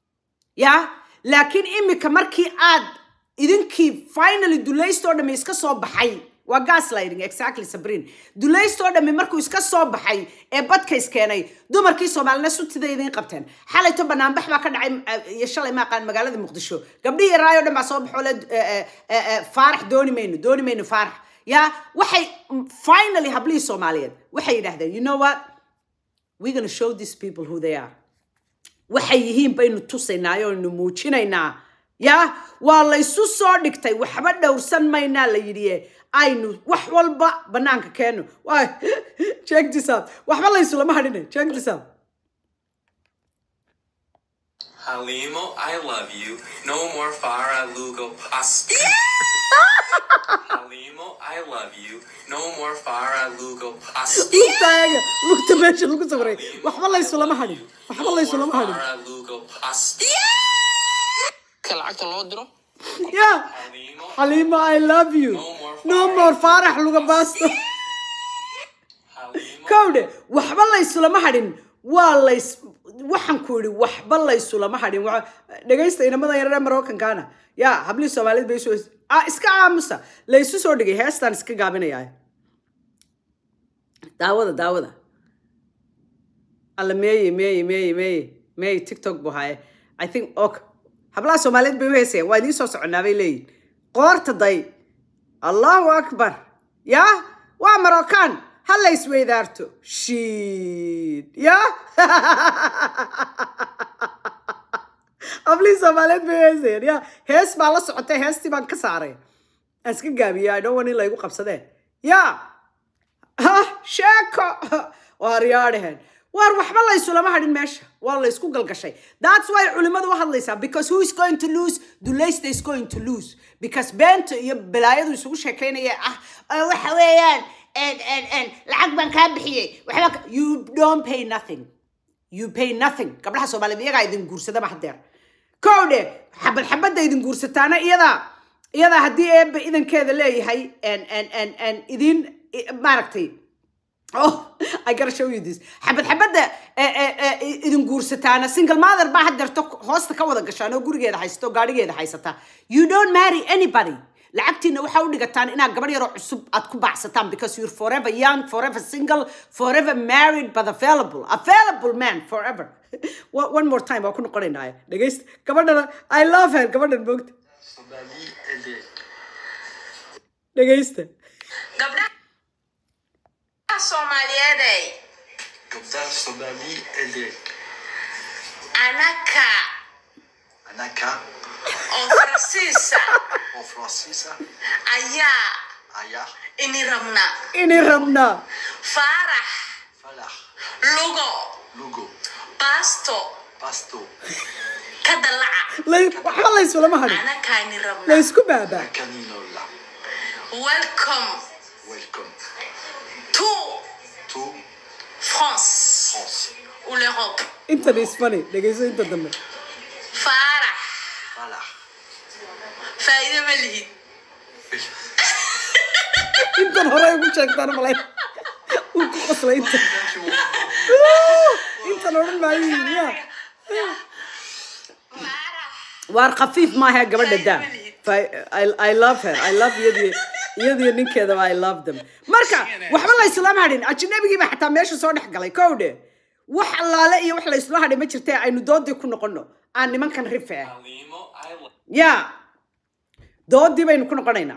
ya laakiin imika markii aad idinkii finally dulaystoo dhammi iska soo baxay waa gaslighting exactly sabrin dulaystoo dhammi markuu iska soo baxay ee badka iskeenay dumarkii soomaalina sutida idiin qabteen xalayto banaanbax baa ka dhacay eh, iyo shalay maaqaan magaalada muqdisho gabdhihii raayoo dhan baa soo baxoo le eh, eh, eh, eh, faarax dooni mayno dooni mayno faarax ya waxay mm, finally hablihii soomaaliyeed waxay yidhaahdeen you know what we're gonna show these people who they are waxay yihiin baynu tusaynaa oynu muujinaynaa ya waa laysu soo dhigtay waxba dhowrsan maynaa la yidhi aynu wax walba banaanka keeno Waa- check this out waxba laysulama hadhine check this out Halimo, I love you. No more Farah Lugo pasta. Halimo, I love you. No more Farah Lugo pasta. lugtaaga lugta meesha lagu sawiray waxba laysulama hadhin waxba laysulama hadhin Farah Lugo pasta. ka lacagta loo diro ya Halimo, xaliima i love you no more faarax luga baasto Halimo, kowdhe waxba laysulama hadhin waa lays waxaan ku yidhi waxba laysulama hadhin Waxa- dhegaysta inamada yarare marookankaana ya hablihii soomaaliyed bay soo ah, iska aamusa laysu soo dhigay heestaan iska gaabinayaa daawada daawada alla meeye meeye meeye meeye meeye tiktok buu haaye i think ok hablaha soomaaliyeed bay u heesayaan waa idiin soo soconaa bay leeyihin qoorta day allahu akbar ya waa marocaan ha la isweydaarto shiid ya hablihii soomaaliyeed bay u heesayaan ya hees baa la socotay heestii baan ka saaray aan iska gaabiya i don't want in laygu qabsadeen ya ha sheeko waar yaadhaheen waar waxba laysulama hadhin meesha waa laysku galgashay that's why culimadu u hadlaysaa because who is going to lose dulaysta is going to lose because beenta iyo balaayadu isugu sheekaynaya ah "Ah, waxa weeyaan and and and lacag baan kaa bixiyey waxba ka- you don't pay nothing you pay nothing gabdhaha soomaaliyeed iyagaa idin guursadaba hadeer kowdhe xabad xabadda idin guursataana iyadaa iyadaa haddii eebba idankeeda leeyahay en en en en idin i- maaragtay oh i gotta show you this xabad xabadda eh, eh, eh, idin guursataana single mother baa hadeerto hoosta ka wada gashaan oo gurigeeda haysato oo gaadhigeeda haysata you don't marry anybody lacagtiina waxaa u dhigataan inaad gabadh yaroo cusub aad ku baacsataan because you're forever young forever single forever married but available available man forever one one more time waa ku noqonaynaayo dhegaysta gabadhana i love her gabadhan moogta dhegaysta gabdhaha soomaaliyeeday gabdhaha soomaali ele anaka anaka oo faransiisa oo faransiisa ayaa ayaa ini rabna inay rabnaa faarax falax lugo lugo baasto basto ka dalaca lay waxba laysulama hadhin anakaa ini rabna laysku baabaa kaninola welcome welcome to to france France ou l'europe intan is funny dhegayso inta dambe faarax falax faa'iido ma lihid intan hore ugu sheegtaan malay uu ku qoslay inta intan odhan maayo yidhi, ya waar khafiif maaha gabadha daa Fa- I, I love her I love iyadii iyadii ninkeedaba I love them marka waxba la islama hadhin ajnabigiiba xataa meesha soo dhex galay kowdhe wax allaale iyo wax la isla hadhay ma jirtee aynu doodii ku noqono aan nimankan rife ah Halimo, I love ya doodii baynu ku noqonaynaa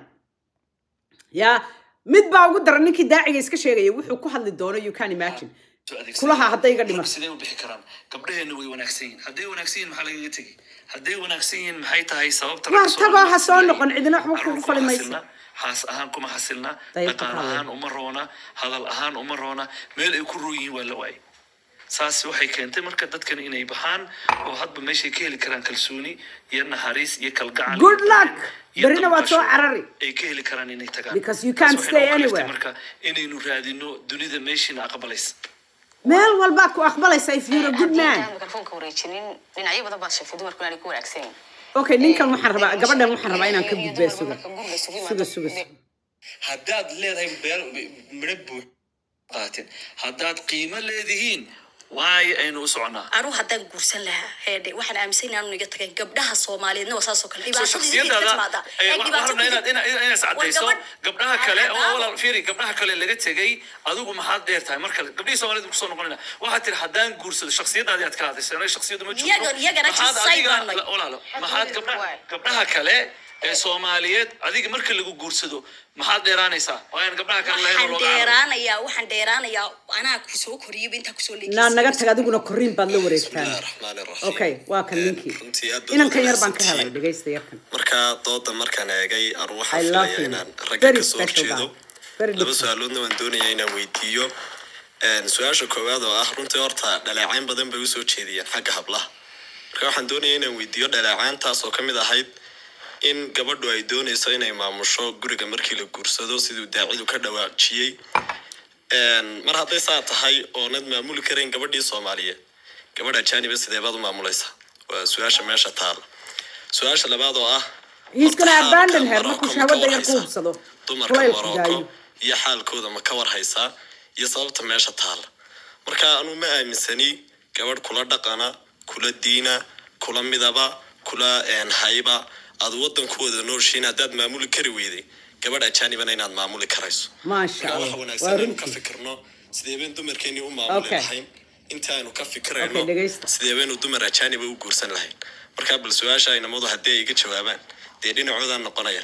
ya mid baa ugu daran ninkii daaciga iska sheegaya wuxuu ku hadli doono you can imagine soo adeegsadeen. kulaha hadday iga dhimato Marka sidee u bixi karaan gabdhaheena way wanaagsan yihiin hadday wanaagsan yihiin maxaa lagaga tegi hadday wanaagsan yihiin maxay tahay sababta Waar ragga tagoo ha soo Soomaaliyeed noqon, cidina waxba Carruur kugu kuma fali mayso. xasilna, haas ahaan kuma xasilna Dayr dhaqaal ku ahaan uma roona hadal ahaan uma roona meel ay ku roon yihiin waa la waayay saas waxay keentay marka dadkan inay baxaan oo hadba meeshay ka heli karaan kalsooni iyo naxariis iyo kalgacal Good iyo luck. iyo Berrina waad soo damqasho carari. ay ka heli karaan inay tagaan Because you Taas can't waxay stay nagu kaliftay anywhere. marka inaynu raadino dunida meeshiina aqbalaysa meel walbaa ku aqbalaysa if you're a good haddii man aan mikrofoonka wareejinin dhinacyo badan baad sheegtay dumarku inaanay ku wanaagsan yihiin okay ninkan waxaan rabaa gabadhan waxaan rabaa inaan ka Iyo gudbee dumarku suga marka guriga isugu suga yimaado- suga suga haddaad leedahay beel midho buux qaateen haddaad qiimo leedihiin waayo aynu u soconaa anu haddaan guursan lahaa heedhe waxaan aaminsan inaanu iga tagayn gabdhaha soomaaliyeedna waa saasoo kale soo dhibaatada idinka shaksiyadaada timaada eh, ee waxaan dhibaato rabnaa inaad ina- ina- inaad cadayso War gabdhaha kale oo Aa, walaal fiiri gabdhaha kale laga tegay adigu maxaad dheer tahay mar kale gabdhihii soomaalida kusoo noqonayna waxaad tiri haddaan guursado shaksiyadaadii aad ka hadlaysa anaga shaksiyadu ma jirto Iyagan- iyagana maxaad jisay adiga baan nahay. la- walaalo maxaad Xadgudub gabdhaha waay. gabdhaha kale ee soomaaliyeed adiga marka lagu guursado maxaad dheeraanaysaa waa aan gabdhaha kale lahayn oo waxaan looga cararo. dheeraanayaa waxaan dheeraanayaa anaa kusoo koriyaba intaa kusoo naa naga tag adiguna korriin baad la wareegtaan bismillahi raxmaani raxiim okay waa kan Eh, ninkii runtii aad baad inankan u yar baan ka wanaagsantihiin. helay dhegaysta yarkan marka dooda markaan eegay anu I waxaan love filaya you. inaan ragga Very kasoo special horjeedo guy. Very laba different. su-aaloodna waan doonaya inaan weydiiyo Een, su-aasha koowaad oo ah runtii horta dhaleecayn badan bay usoo jeediyeen xagga hablaha marka waxaan doonaya inaan weydiiyo dhaleecayntaas oo kamid ahayd in gabadhu ay dooneyso inay maamusho guriga markii la guursado siduu daacidu ka dhawaajiyey Een, mar hadday saa tahay oonad maamuli karayn gabadhii soomaaliyeed gabadha jaaniba sidee baad u maamulaysaa waa su-aasha meesha taala su-aasha labaad oo ah He's horta gonna xaalka abandon her Morocco markuu ma ka shahwada yar ku warhaysaa? hubsado dumarka kulaylku Morocco daayo iyo xaalkooda ma ka warhaysaa iyo sababta meesha taala marka anu ma aaminsani gabadh kula dhaqana kula diina kula midaba kula een, hayba aad wadankooda nooshiin haddaad maamuli kari weyday gabadh ajaanibana inaad maamuli karayso maasha marka waxa allah wanaagsan waa inaynu ka runtii fikirno sidee baynu dumarkeeni u maamuli Okay. lahayn inta aynu ka fikirayno Okay, dhegaysta. sidee baynu dumar ajaaniba u guursan lahayn marka bal su-aasha aynamadu haddii ay iga jawaabaan dee dhinacoodaan noqonaya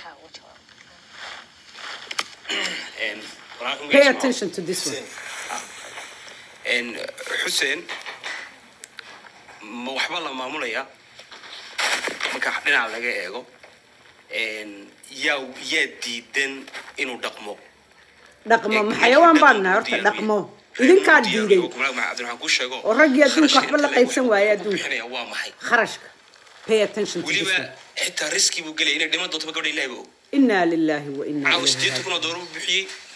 pay attention to this one En, xuseen ma waxba la maamulaya marka dhinaca laga eego En, yaa yaa diidan inuu dhaqmo dhaqmo ma xayawaan baan nahay horta dhaqmo idinkaa diiday cabdiraxmaan kuu sheego oo raggii adduunka waxba la kharashka qaybsan waaye inta adduunka bixinaya waa maxay kharashka pay attention to this weliba one xitaa riski buu gelaya inay dhiman doonto gabadha ilahi ba og inaa lillahi wa inaa caawa ilayhi sideetan kun oo raajicuun doolar buu bixiyey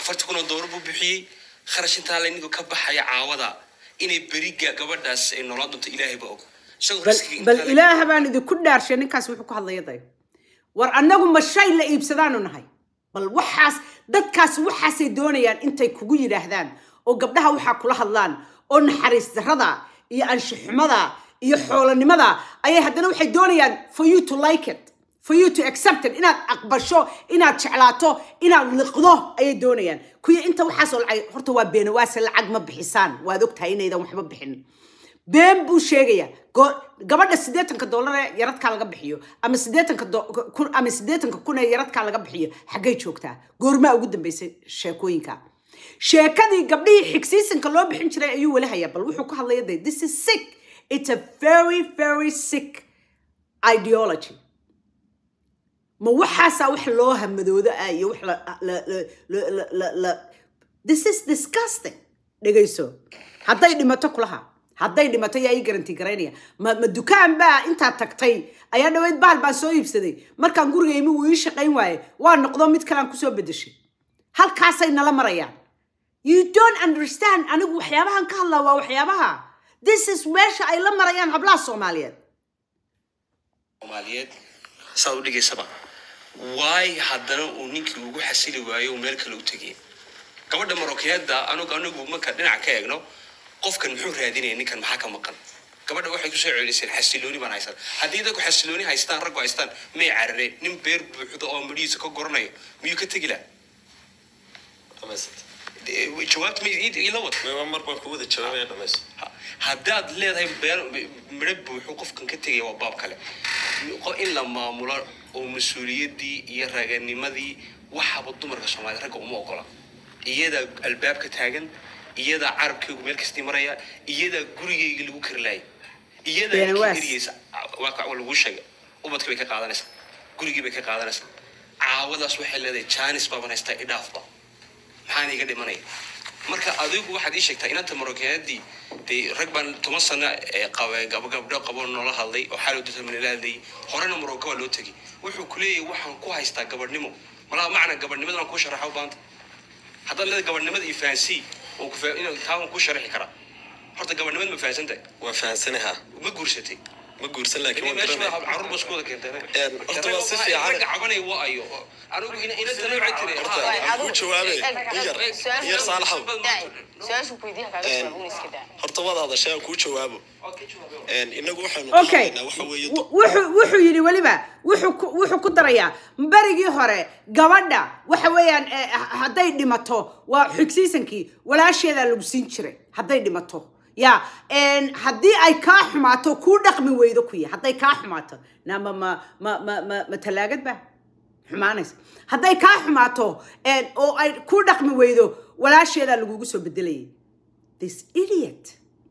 afartii kun oo doolar buu bixiyey kharash intaa laynigu ka baxaya caawada inay beriga gabadhaas ay noolaan doonto ilaahay ba og isagoo bal riskiga bal intaa la- ilaaha baan idinku dhaarshay ninkaas wuxuu ku hadlaya day war annagu ma shay la iibsadaanu nahay bal waxaas dadkaas waxaasay doonayaan intay kugu yidhaahdaan oo gabdhaha waxaa kula hadlaan oo naxariis darrada iyo anshaxumada iyo xoolanimada ayay haddana waxay doonayaan for you to like it for you to accept it inaad aqbasho inaad jeclaato inaad liqdo ayay doonayaan kuya inta waxaasoo lacag horta waa beenawaase lacag ma bixisaan waad ogtahay inaydan waxba bixin been buu sheegaya go- gabadha siddeetanka dollar ee yaradkaa laga bixiyo ama siddeetanka do- kun ama siddeetanka kun ee yaradkaa laga bixiyo xaggay joogtaa goormaa ugu dambeysay sheekooyinka sheekadii gabdhihii xigsiisanka loo bixin jiray ayuu weli hayaa bal wuxuu ku hadlaya de this is sick it's a very very sick ideology ma waxaasaa wax loo hamadoodo ah iyo wax la la la la la la la this is disgusting dhegayso hadday dhimato kulaha hadday dhimato yaa ii garanti garaynaya ma ma dukaan baa intaa tagtay ayaa dhaweyd bahal baan soo iibsaday markaan guriga imi wuu ii shaqayn waaye waa noqdo mid kalean kusoo bedeshay halkaasay nala marayaan you don't understand anigu waxyaabahan ka hadlaa waa waxyaabaha this is meesha ay la marayaan hablaha soomaaliyeed soomaaliyeed saad u dhigaysaba waay haddana uu ninkii ugu xasili waayo uu meel kale u tegay gabadha marokiyada anugu anigu marka dhinac ka eegno qofkan muxuu raadinaya ninkan maxaa ka maqan gabadha waxay kusoo celiseen xasilooni baan haysan haddii dadku xasilooni haystaan raggu haystaan may carareen nin beer buuxdo oo midhihiisa ka goranayo miyuu ka tegi laha jawaabta ma ii- ila wad mar baan ku wada jawaabaya dhamays Ha- haddaad leedahay beer midho buuxu qofkan ka tegaya waa baab kale Qo- in la maamulo oo mas-uuliyaddii iyo raganimadii waxaba dumarka soomaaliyed ragga uma ogola iyadaa albaabka taagan iyadaa carabkaygu meel kastii maraya iyadaa gurigayga lagu karilaayay iyadaa Been ninkii waas. eriyeysa waa waa lagu sheegay ubadkii bay ka qaadanaysaa gurigii bay ka qaadanaysaa caawadaas waxay leedahay jaanis baaban haystaa idhaafba maxaan iga dhimanaya marka adigu waxaad ii sheegtaa inanta marokeenadii dee rag baan toban sano ee qabe gab gabdho qabo noola hadlay oo xaalow dadka la hadlayay horena maroko waa loo tegay wuxuu ku leeyahay waxaan ku haystaa gabadhnimo malaa macna gabadhnimadan kuu sharaxa u baanta haddaad leedahay gabadhnimada iyo fahansii oo ku fa- inuu taa waan kuu sharaxi karaa horta gabadhnimada ma fahansantahay waa fahansanaha ma guursatay ma guursan laakiin Ini waan meesha garanaya waa carruur ba isku wada keentay Een, horta waa si fiican. ragga cabanaya waa ayo anigu ina ina tala waxay tiri Horta, "Ah, aan kuu jawaabe in yar in yar saalaxow su-aashu ku weydiiya kaaga Een, jawaab una iska daa horta waad hadashay aan kuu jawaabo Een, inagu waxaanu okay qaadaynaa waxa weeye W- wuxuu wuxuu yidhi weliba wuxuu ku wuxuu ku darayaa berigii hore gabadha waxa weeyaan eh, hadday dhimato waa xigsiisankii walaasheedaa lagu siin jiray hadday dhimato ya een, haddii ay kaa xumaato kuu dhaqmi weydo kuya hadday kaa xumaato nama ma ma ma ma ma talaagad ba xumaanaysa hadday kaa xumaato een, oo ay kuu dhaqmi weydo walaasheedaa lagugu soo bedelayay this idiot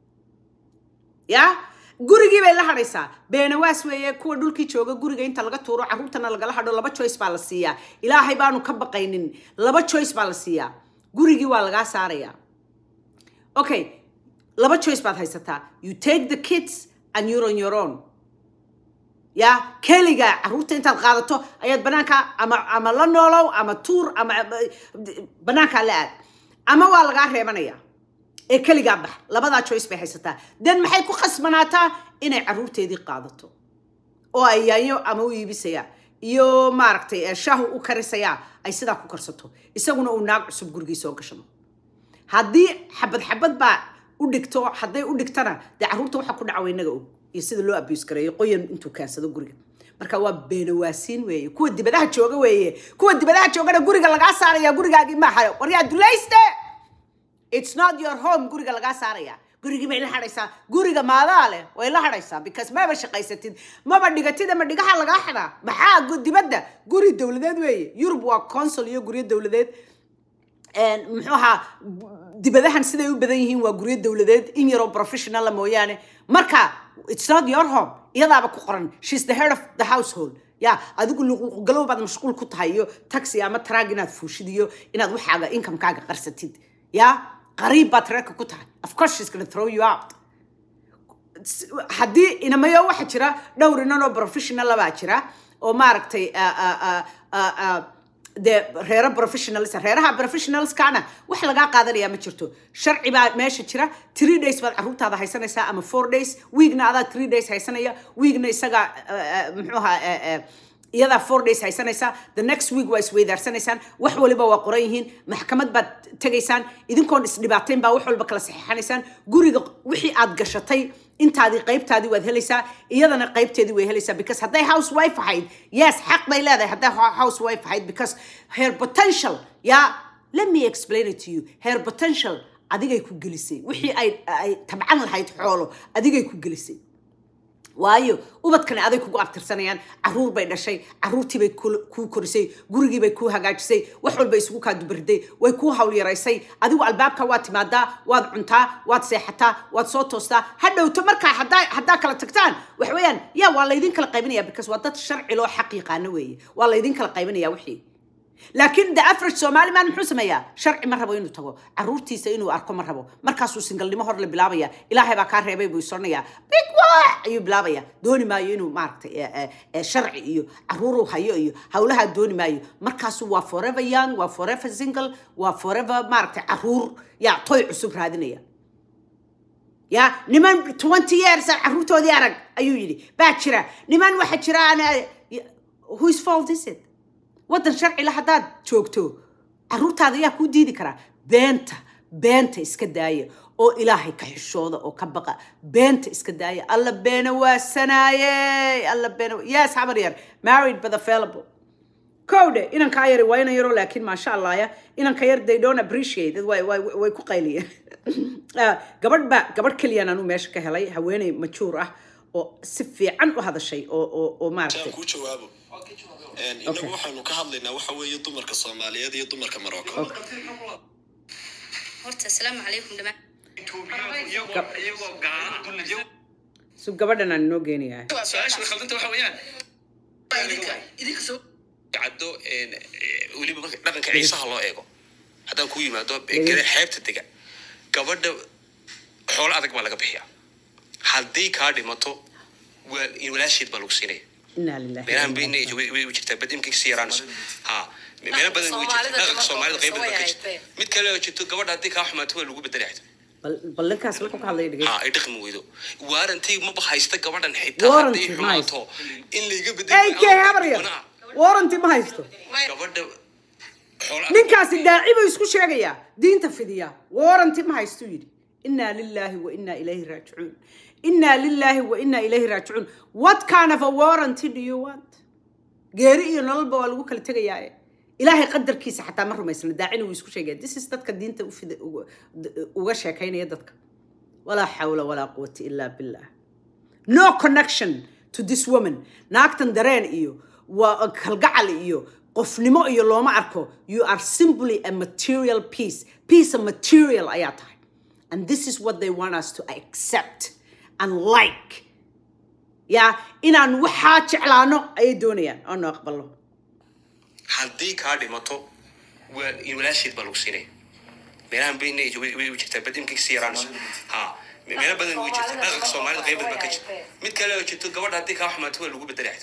ya gurigii bay la hadhaysaa beenawaas weeye kuwa dhulkii jooga guriga inta laga tuuro carruurtana lagala hadho laba choice baa la siiyaa ilaahay baanu ka baqaynin laba choice baa la siiyaa gurigii waa lagaa saarayaa okay laba choice baad haysataa you take the kids and you're on your own ya keliga carruurta intaad qaadato ayaad banaanka ama ama la noolow ama tuur ama banaankaa la aad ama waa lagaa reebanaya ee keligaa bax labadaa choice bay haysataa den maxay ku khasbanaataa inay carruurteedii qaadato oo ay yaanyo ama u iibisaya iyo maaragtay ee shaahu u karisaya ay sidaa ku karsato isaguna uu naag cusub gurigii soo gashado haddii xabad xabad baa u dhigto hadday u dhigtana dee carruurta waxa ku dhaca inaga og iyo sida loo abuse gareeyo qoyan intuu keensado guriga marka waa beenawaasiin weeye kuwa dibadaha jooga weeye kuwa dibadaha joogana guriga lagaa saaraya gurigaagii maaha waryaa dulayste it's not your home guriga lagaa saaraya gurigii bay la hadhaysaa guriga maadaa leh way la hadhaysaa because maba shaqaysatid maba dhigatid ama dhigaha lagaa xadaa maxaa gu- dibadda guri dowladeed weeye yurub waa consul iyo guryo dowladeed een, muxuu ahaa dibadahan siday u badan yihiin waa guryo dowladeed in yaroo professionala mooyaane marka it's not your home iyadaaba ku qoran she's the head of the household ya adigu luqluqgalow baad mashquul ku tahay iyo taxi ama traag inaad fuushid iyo inaad waxaaga incomekaaga qarsatid ya qariib baad reerka ku tahay of course she's gonna throw you out haddii inamayo waxa jira dhowr inan oo professional baa jira oo maaragtay ah, ah, ah, ah, ah, dee reero professionals reeraha professionalskana wax lagaa qaadanayaa ma jirto sharci baa meesha jira three days baad caruurtaada haysanaysaa ama four days weekna adaa three days haysanaya weekna isaga muxuu ahaa eh, eh, iyadaa four days haysanaysaa the next week waa isweydaarsanaysaan wax waliba waa qoran yihiin maxkamad baad tegaysaan idinkoon isdhibaatayn baa wax walba kala saxiixanaysaan guriga wixii aad gashatay intaadii qaybtaadii waad helaysaa iyadana qaybteedii way helaysaa because hadday housewife ahayd yes xaq bay leedahay hadday ho- housewife ahayd because her potential ya let me explain it to you her potential adigay ku gelisay wixii ay ay tabcan lahayd xoolo adigay ku gelisay waayo ubadkani aday kugu abtirsanayaan caruur bay dhashay caruurtii bay kul- kuu korisay gurigii bay kuu hagaajisay wax walba isugu kaa dubariday way kuu hawlyaraysay adigu albaabka waad timaadaa waad cuntaa waad seexataa waad soo toostaa ha dhowto markaa haddaa haddaa kala tagtaan wax weeyaan ya waa laydin kala qaybinaya because waa dad sharci loo xaq yaqaano weeye waa laydin kala qaybinaya wixii laakiin the average somali man muxuu sameeyaa sharci ma rabo inuu tago caruurtiisa inuu arko ma rabo markaasuu singalnimo hor la bilaabaya ilaahay baa kaa reebay buu isoranaya big wax ayuu bilaabaya dooni maayo inuu maaragtay eh, eh, eh, sharci iyo caruuruu hayo iyo hawlahaa dooni maayo markaasuu waa forever young waa forever single waa forever maaragtay caruur ya toy cusub raadinaya ya niman 20 years aan caruurtoodii arag ayuu yidhi baa jira niman waxa jira aan whose fault is it waddan sharcila haddaad joogto caruurtaada ayaa kuu diidi karaa beenta beenta iska daaya oo ilaahay ka xishooda oo ka baqa beenta iska daaya alla beena waasanaaye alla beena yes habar yar married but available kowdhe inankaa yari waa inan yaroo laakiin maasha allah ya inanka yar they don't appreciate it way, way, way ku qayliyeen Ah, gabadh ba gabadh keliyaan anuu meesha ka helay haweeney majuur ah oo si fiican u hadashay oo oo oo maaragtay Taan kuu jawaabo Een, inagu waxaanu ka hadlaynaa waxa weeye dumarka soomaaliyeed iyo dumarka maroko horta asalaamu calaykum dhamaan su gabadhan aan inoo geenayaa su-aasha khaldanta waxa weeyaan caddo een, eh, weliba marka dhaqanka ciisaha loo eego haddaan ku yimaado eh, gare- xeebta dega gabadha xoolo adag baa laga bixiyaa haddii kaa dhimato waa- walaasheed baa lagu siinaya inaa lilahi meelahan bayna way way jirtaa bad imka kasii yaraanayso ha meelo badan way jirtaa Soomaalida dhaqanka soomaalida qayb badan baa ka way jirta hayteen. mid kale oo jirto gabadha haddii kaa xumaato waa lagu bedelaya bal bal ninkaas wuxuu ka hadlaya dhegeysta ha ay dhaqmi weydo waarantii maba haysta gabadhan xitaa Warranty haddii ma haysto. xumaato in layga ay kee habarya warranty ma haysto gabadha xoolo ninkaasi daaci buu isku sheegayaa diinta fidiya warranty ma haysto yidhi inaa lilaahi wa inaa ilayhi raajicuun inaa lilaahi wa inaa ilayhi raajicuun what kind of a warranty do you want geeri iyo nololba waa lagu kala tegayaaye ilaahay qadarkiisa xataa ma rumaysna daacina wuu isku sheegaya this is dadka diinta u fida uga- uga sheekaynaya dadka walaa xawla walaa quwata ilaa billah no connection to this woman naagtan dareen iyo waa kalgacal iyo qofnimo iyo looma arko you are simply a material piece piece of material ayaa tahay and this is what they want us to accept and like ya inaan waxaa jeclaano ayay doonayaan oo no aqbalo haddii kaa dhimato waa walaasheed baa lagu siinaya meelahan bayna way way jirtaa bad imka kasii yaraanayso ha meelo badan way jirtaa dhaqanka soomaalida qayb badan baa ka jirta mid kale oo jirto gabadha haddii kaa xumaato waa lagu bedelaya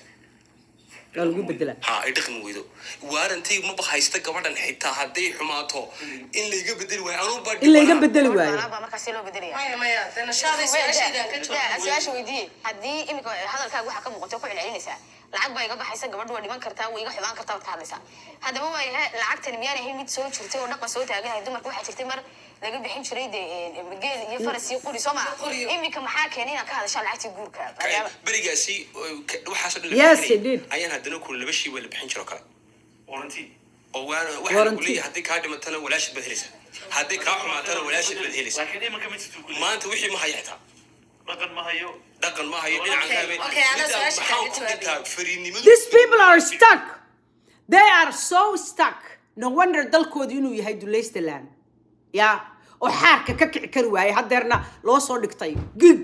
waa lagu bedelaa ha ay dhaqmi weydo waarantii maba haysta gabadhan xitaa hadday xumaato in layga bedeli waayo anuu baa in layga bedeli waayo baa markaasi loo bedelaya maya maya dee nashaadii su-aashaydaan ka jawaabay su-aasha weydiiye haddii imika hadalkaaga waxaa ka muuqato ku celcelinaysaa lacag baa iga baxaysa gabadhu waa dhiman kartaa way iga xumaan kartaa waad ka hadlaysaa haddaba waa yahay lacagtani miyaan ahayn mid soo jirtay oo dhaqan soo taaganahay dumarka waxaa jirtay mar laga bixin jiray dee geel iyo faras iyo quri soo maa imika maxaa keenay inaad ka hadashaa lacagtii guurka maadaama berigaasi waxaasoo dhan Yes, bixinayay. it did. ayaan haddana kun laba shii waa la bixin jiro kale warranty oo waana waxaa lagu Warranty. leeyahay haddii kaa dhimatana walaashid baad helaysaa haddii kaa xumaatana walaashid baad helaysaa laakiin imanka ma jirto kulli maanta wixii ma haya xitaa dhaqan ma hayo dhaqan ma hayo dhinacan kaabe okay, ana su-aasha maxaa kaaga ku jawaabaya. jirtaa fariidnimadu These people are stuck. They are so stuck. No wonder dalkoodu inuu yahay dulaystaland. Ya, oo xaarka ka kici kari waayay hadeerna loo soo dhigtay gig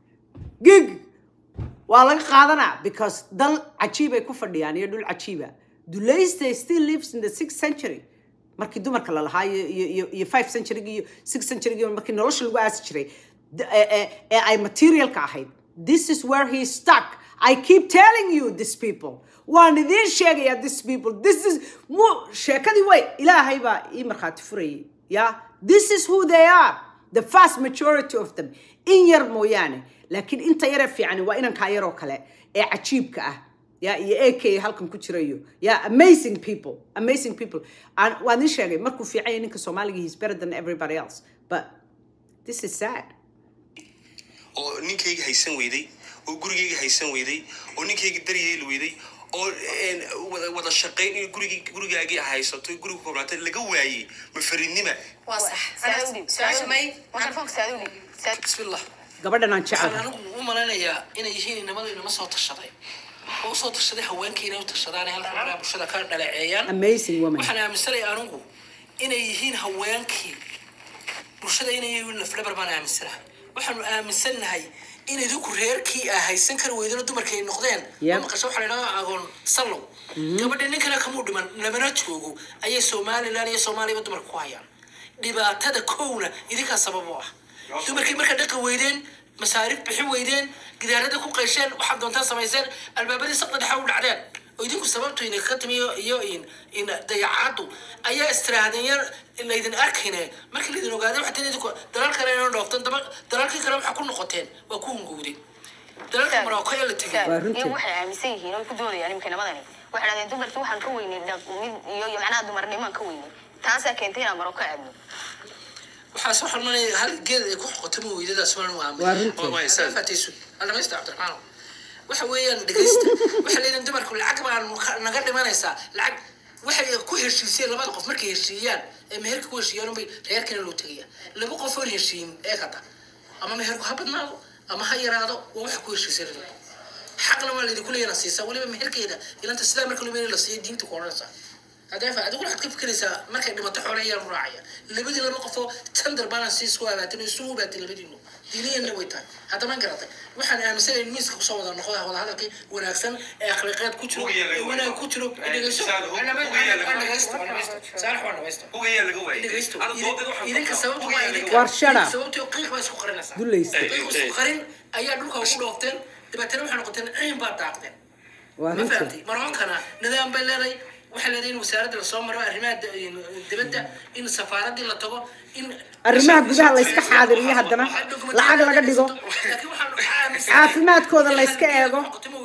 gig waa laga qaadanaa because dal cajiibay ku fadhiyaan iyo dhul cajiiba dulaysta still lives in the sixth century markii dumarka la lahaa iyo iyo iyo- iyo five century iyo six century markii nolosha lagu aasi jiray d- ee ee- ee ay materialka ahayd this is where he is stuck i keep telling you this people waan idiin sheegaya this people this is mu sheekadii way ilaahay baa ii markhaati furayay ya this is who they are the vast majority of them in yar mooyaane laakiin inta yaree fiicani waa inankaa yaroo kale ee cajiibka ah ya iyo ak halkan ku jirayo ya amazing people amazing people Aan- waan idin sheegay markuu fiican yahay ninka soomaaliga he's better than everybody else but this is sad oo ninkayga haysan weyday oo gurigayga haysan weyday oo ninkayga daryeeli weyday oo een, wada- wada shaqayn in gurigi gurigaagii haysato guriga koobnaatay laga waayey ma faridnima waa sax su-aasha may telefoonka saadudi bismillah gabadhan aan waxaan jecelahay anigu u malaynayaa inay yihiin inamadu inama soo tashaday oo usoo tashaday haweenkii inay u tashadaan halka maraa bulshada ka dhaleeceeyaan amazing woman waxaan aaminsanay anigu inay yihiin haweenkii bulshada inay yihiin lafdhabar baan aaminsanahay waxaanu aaminsannahay in idinku reerkii aa haysan kari weydana dumarkii ay noqdeen Yep. oo maqasho waxaa la idhahaa agoon sallow gabadha ninkana kamuu dhiman lamana joogo ayay somalilan iyo soomaaliyaba dumarka ku hayaan dhibaatada kowna idinkaa sabab u ah dumarkii markaa dhaqi weydeen masaarif bixin weydeen gidaarada ku qaysheen waxaad doontaan samayseen albaabadii sabta dhexe u dhacdeen oo idinku sababtu idin ka timi iyo- iyo in in dayacaddu ayaa istiraahadeen yar laydin arkayne markii laydin ogaaday waxaa tii idinku dalal kale inoo dhooftan daba dalalkii kale waxaa ku noqoteen waa ku hungowdeen dalalka maroko ee la tegay Waa runtii. iyo waxay aaminsan yihiin oo ay ku doodayaan imika namadani waxay dhahdeen dumarkii waxaan ka weynay dhaq- mid iyo iyo macnaha dumarnimaan ka weynay taasaa keentay inaan maroko aadno waxaa soo xormanaya hal geed ay ku xoqoto ma weydadaas waan u Waa runtii. aaminay fataysu aldhamaysta cabdiraxmaan waxa weeyaan dhegaysta waxa leedahay dumarku lacag baa nuka- naga dhimanaysaa lacag waxay ku heshiisiyeen labada qof markay heshiiyaan ee meherka ku heshiiyaan unbay reerkana loo tegaya laba qof oon heshiin ee kada ama meherku ha badnaado ama ha yaraado waa waxa ku heshiisay xaqna waa laydinku leeyana siisaa weliba meherkeeda ilanta sidaa marka lumeyna la siiya diinta ku odhanaysaa hadeefa adigu waxaad ka fikiraysaa markay dhimato xoole ayaa lu raacaya labadii laba qofoo tandar balance isku abaatin oo isugu abaatin labadiinu diiniyanna way tahay haddama garatay waxaan aaminsanahay in miiska kusoo wada noqda wada hadalkii wanaagsan ee akhlaaqeed ku jiro ee wanaag ku jiro dhegeyso dhegeysto saalax waa dhegeysto dhegeysto idinka sababtu waa idinka War shut up. sababtu qiiq baa isku qarinaysaa Dulaysta. qiiq isku qarin ayaa dhulka ugu dhoofteen dabeetana waxay noqoteen ciin baad daaqdeen waa ma runtii fahamtay maroonkana nidaam bay leedahay waxay leedahay in wasaaradda lasoo maro arrimaha di- dibadda in safaaraddii la tago in arrimaha gudaha la iska xaadiriyo haddana lacag laga dhigo laakiin waxaan aaminsan caafimaadkooda la iska eego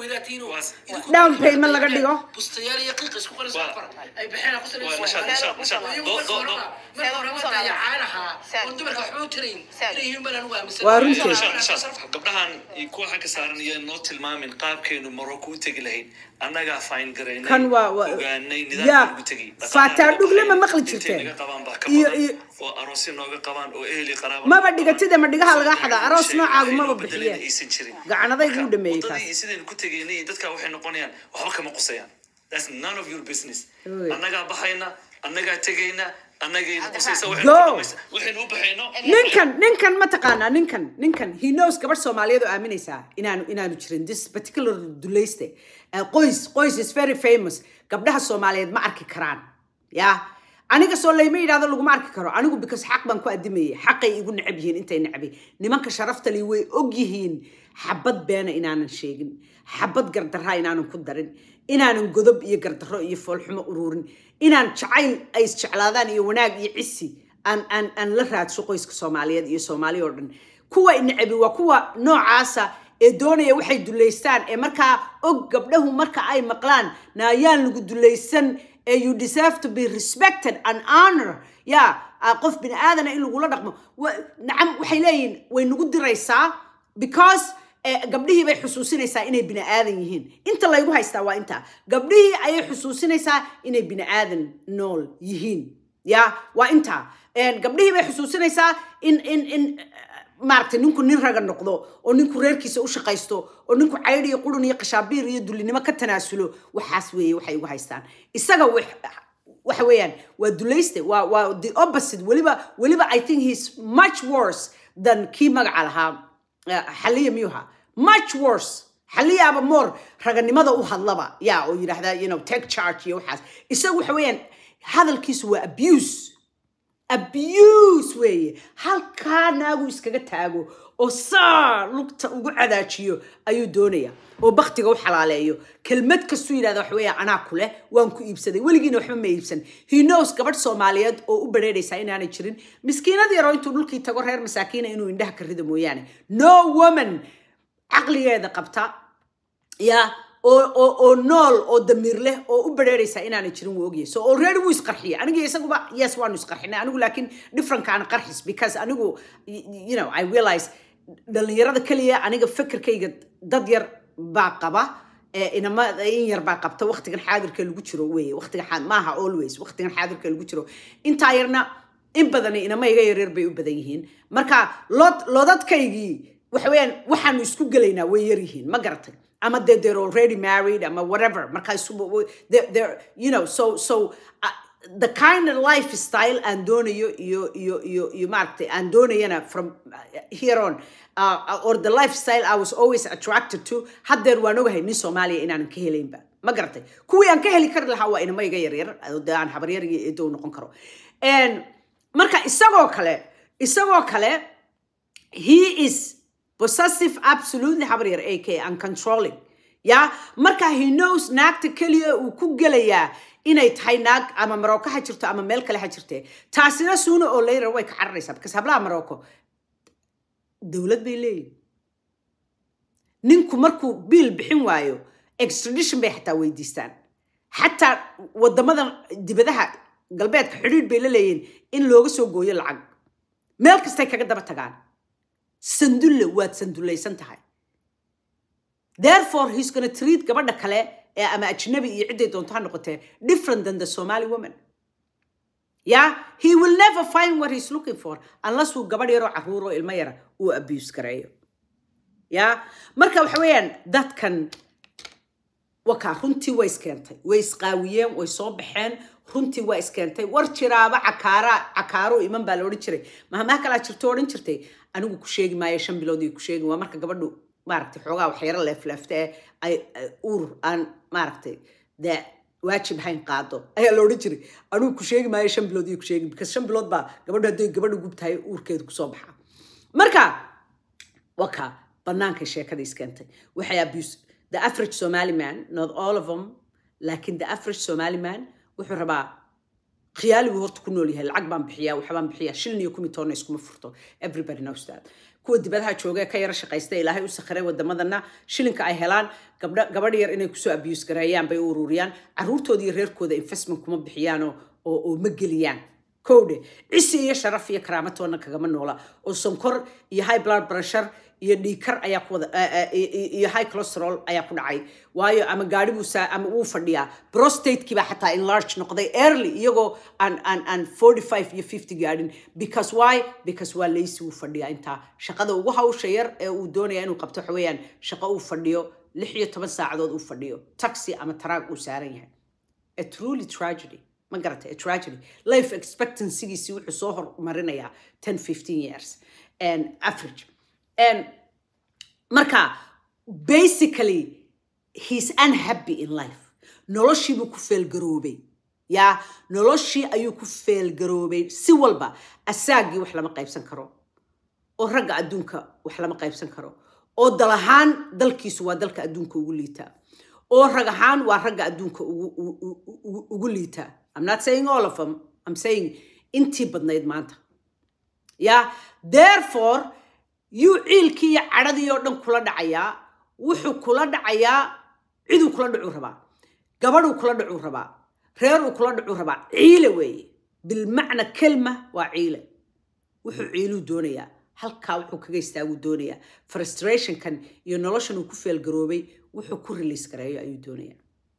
down payment laga dhigo bustayaal iyo qiiq isku qaris afar ay bixeen ku Waa, nishaad, nishaad, nishaad. Do- do- do- marka hore ma dayacaanahaa oo dumarka waxba u tirayn inay yihiin baan anigu aaminsan Waa runtii. Nishaad, nishaad. gabdhahan iyo kuwa xagga saaran iyo noo tilmaamin qaabkeenu maroko u tegi lahayd annagaa fayn garaynay kan waa waa- ogaanay yaa nidaamka ugu tegay faataa dhugle ma maqli intay jirteen naga qabaan baa ka iyo badan iyo oo aroosyo nooga qabaan oo eheli qaraaba maba dhigatida ma dhigaha lagaa xadaa aroos noocaagu maba bixiyeen aysan jirin gacanadaygu u dhameeyey wadadii kaas sidaynu ku tegaynay dadka waxay noqonayaan waxba kama qusayaan that's none of your business Oy. annagaa baxayna annagaa tegayna annagayna qusaysa Go. waxaynu u baxayno ninkan ninkan ma taqaanaa ninkan ninkan he knows gabadh soomaaliyeed oo aaminaysaa inaanu inaanu jirin this particular dulayste Uh, qoys qoys is very famous gabdhaha soomaaliyeed ma arki karaan ya aniga soo layma yidhahdo laguma arki karo anigu because xaq baan ku adimayay xaqay igu necab yihiin intay necbay nimanka sharafta li way og yihiin xabad beena inaanan sheegin xabad gardaraa inaanan ku darin inaanan godob iyo gardarro iyo foolxumo ururin inaan jacayl ay isjeclaadaan iyo wanaag iyo cisi aan aan aan la raadso qoyska soomaaliyeed iyo soomaali oo dhan kuwa inacabi waa kuwa noocaasa ee doonaya waxay duleystaan ee markaa og gabdhahu marka ay maqlaan naayaan lagu dulaysan ee you deserve to be respected and honor ya ah, qof bini aadana in lagula dhaqmo Wa- nacam waxay leeyihin way nagu diraysaa because eh, gabdhihii bay xusuusinaysaa inay bini aadan yihiin inta laygu haystaa waa intaa gabdhihii ayay xusuusinaysaa inay bini aadan nool yihiin ya waa intaa En, gabdhihii bay xusuusinaysaa in in in eh, maaragtay ninku nin raga noqdo oo ninku reerkiisa u shaqaysto oo ninku caydh iyo qurun iyo qashaabiir iyo dulinimo ka tanaasulo waxaas weeye waxay ugu haystaan isaga wax- waxa weeyaan waa dulayste waa waa the opposite weliba weliba i think he's much worse than kii magaca lahaa eh, xaliya miyuha much worse xaliyaaba moor raganimada u hadlaba ya oo yidhaahda you know take charge iyo waxaas isaga waxa weeyaan hadalkiisu waa abuse abuse weeye halkaa naagu iskaga taago oo saa lugta ugu cadaajiyo ayuu doonaya oo baktiga u xalaaleeyo kelmad kastuu yidhahda waxa weeya anaa ku leh waan ku iibsaday weligiina waxba ma iibsan he knows gabadh soomaaliyeed oo u bareeraysaa inaanay jirin miskiinad yaroo intuu dhulkii tago reer masaakiina inuu indhaha ka rido mooyaane no woman caqligeeda qabta ya oo oo oo nool oo damiir leh oo u bareeraysaa inaanay jirin wuu ogyahay so already wuu isqarxiyay aniga isaguba yes waanu isqarxinay anigu laakiin differentkaan qarxis because anigu y- y- you know i realize dhalinyarada keliya aniga fikirkayga dad yar baa qaba ee inama in yar baa qabta waqtigan xaadirka lagu jiro weye waqtigan xaa- maaha always waqtigan xaadirka lagu jiro intaa yarna in badan inama iga yaryar bay u badan yihiin marka lod lodadkaygii waxa weeyaan waxaanu isku gelaynaa way yar yihiin ma garatay ama de they're already married ama whatever marka isu they're, they're, you know so so uh, the kind of lifestyle aan doonayo iyo iyo iyo iyo maaragtay aan doonayana from uh, here on uh, or the lifestyle I was always attracted to haddeer waan ogahay nin soomaaliya inaanan ka helaynba ma garatay kuwii aan ka heli kari lahaa waa inama iga yaryar oo dee aan habaryar iyo eedo u noqon karo And marka isagoo kale isagoo kale he is possessive absolutely habaryar ak and controlling ya marka he knows naagta keliya uu ku gelayaa inay tahay naag ama marocco ha jirto ama meel kale ha jirte taasina suuna oo later way ka cararaysaa because hablaha marocco dowlad bay leeyihin ninku markuu biil bixin waayo extradition bay xataa weydiistaan xataa wadamadan dibadaha galbeedka xidhiidh bay la leeyihin in looga soo gooyo lacag meel kastay kaga daba tagaan sandulle waad sandulaysan tahay therefore he's gonna treat gabadha kale ee ama ajnabi iyo cidday doonto ha noqotee different than the somali woman yeah he will never find what he's looking for unless uu gabadh yaroo caruur oo ilmo yara uu abuse gareeyo ya marka waxa weeyaan dadkan wakaa runtii way iskeentay way isqaawiyeen way soo baxeen runtii waa iskeentay war jiraaba cakaara cakaaro iman baa la odhan jiray mahamaha kalaa jirto odhan jirtay anigu ku sheegi maayo shan bilood iyo ku sheegi waa marka gabadhu maaragtay xoogaa waxyaro leefleefta ee ay ay uur aan maaragtay dee waajib hayn qaado ayaa la odhan jiray anigu ku sheegi maayo shan bilood iyo ku sheegi because shan bilood baa gabadhu hadday gabadhu gubtahay uurkeedu kusoo baxaa marka waka bannaankay sheekada iskeentay waxay abuse the average somali man not all of them laakin the average somali man wuxuu rabaa khiyaaligu horta ku nool yahay lacag baan bixiyaa waxbaan bixiyaa shilin iyo kumi toonna iskuma furto everybody knows that kuwa dibadaha jooga ee ka yara shaqaysta ilaahay u sakhiray wadamadana shilinka ay helaan gabdha gabadh yar inay kusoo abuse gareeyaan bay u ururiyaan caruurtooda iyo reerkooda investment kuma bixiyaan oo oo oo ma geliyaan kowdhe cisi iyo sharaf iyo karaamatoona kagama noola oo sonkor iyo high blood pressure iyo dhiikar ayaa ku wada eh, eh, iyo iyo high cholesterol ayaa ku dhacay waayo ama gaari buu saa ama wuu fadhiyaa prostatekii baa xataa enlarge noqday early iyagoo aan aan aan 45 iyo 50 gaadhin because why because waa lazy wuu fadhiyaa intaa shaqada ugu hawsha yar ee uu doonaya inuu qabto waxa weeyaan shaqo uu fadhiyo lix iyo toban saacadood uu fadhiyo taxi ama taraag uu saaran yahay a truly tragedy ma garatay a tragedy life expectancygiisii wuxuu soo hormarinayaa 10 15 years and average and marka basically he's unhappy in life noloshii buu ku feelgaroobay ya noloshii ayuu ku feelgaroobay si walba asaagii wax lama qaybsan karo oo ragga adduunka wax lama qaybsan karo oo dal ahaan dalkiisu waa dalka adduunka ugu liitaa oo rag ahaan waa ragga adduunka ugu, ugu, ugu, ugu liitaa i'm not saying all of them i'm saying intii badnayd maanta ya therefore yuu ciilkii iyo cadhadii oo dhan kula dhacayaa wuxuu kula dhacayaa ciduu kula dhacuu rabaa gabadhuu kula dhacuu rabaa reeruu kula dhacuu rabaa ciile weeye bilmacna kelma waa ciile wuxuu ciiluu doonayaa halkaa wuxuu kaga istaaguu doonayaa frustrationkan iyo noloshan uu ku feelgaroobay wuxuu ku release gareeyo ayuu doonayaa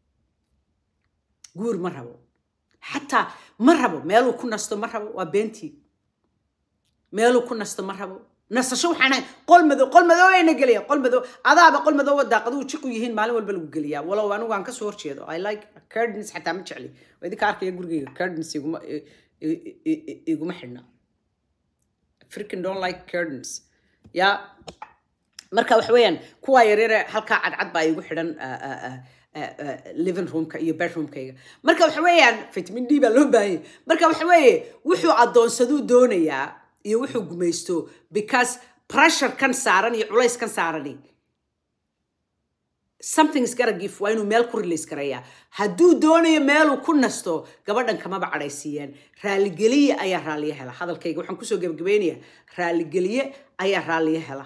guur ma rabo xataa ma rabo meeluu ku nasto ma rabo waa beentii meeluu ku nasto ma rabo nasasho waxaan ahay qol madow qol madow ayna gelaya qol madow adaaba qol madow daaqaduhu jiqu yihiin maalin walba lagu geliyaa walow anigu aan kasoo horjeedo i like curtains xataa ma jecli waa idinka arkaya gurigayga curtains iguma i- i- i- i- iguma xidhna freaking don't like curtains ya marka waxa weeyaan kuwaa yaryare halkaa cadcad baa igu xidhan ah, ah, ah, ah, ah, living roomka iyo bedroomkayga marka waxa weeyaan vitamin d baa loo baahanya marka waxa weeye wuxuu addoonsaduu doonayaa iyo wuxuu gumaysto because pressure kan saaran iyo culays kan saarani something is gonna give waa inuu meel ku release gareeyaa hadduu doonayo meeluu ku nasto gabadhan kamaba cadhaysiiyeen raaligeliye ayaa raaliye hela hadalkayga waxaan kusoo gebagabaynayaa raaligeliye ayaa raaliye hela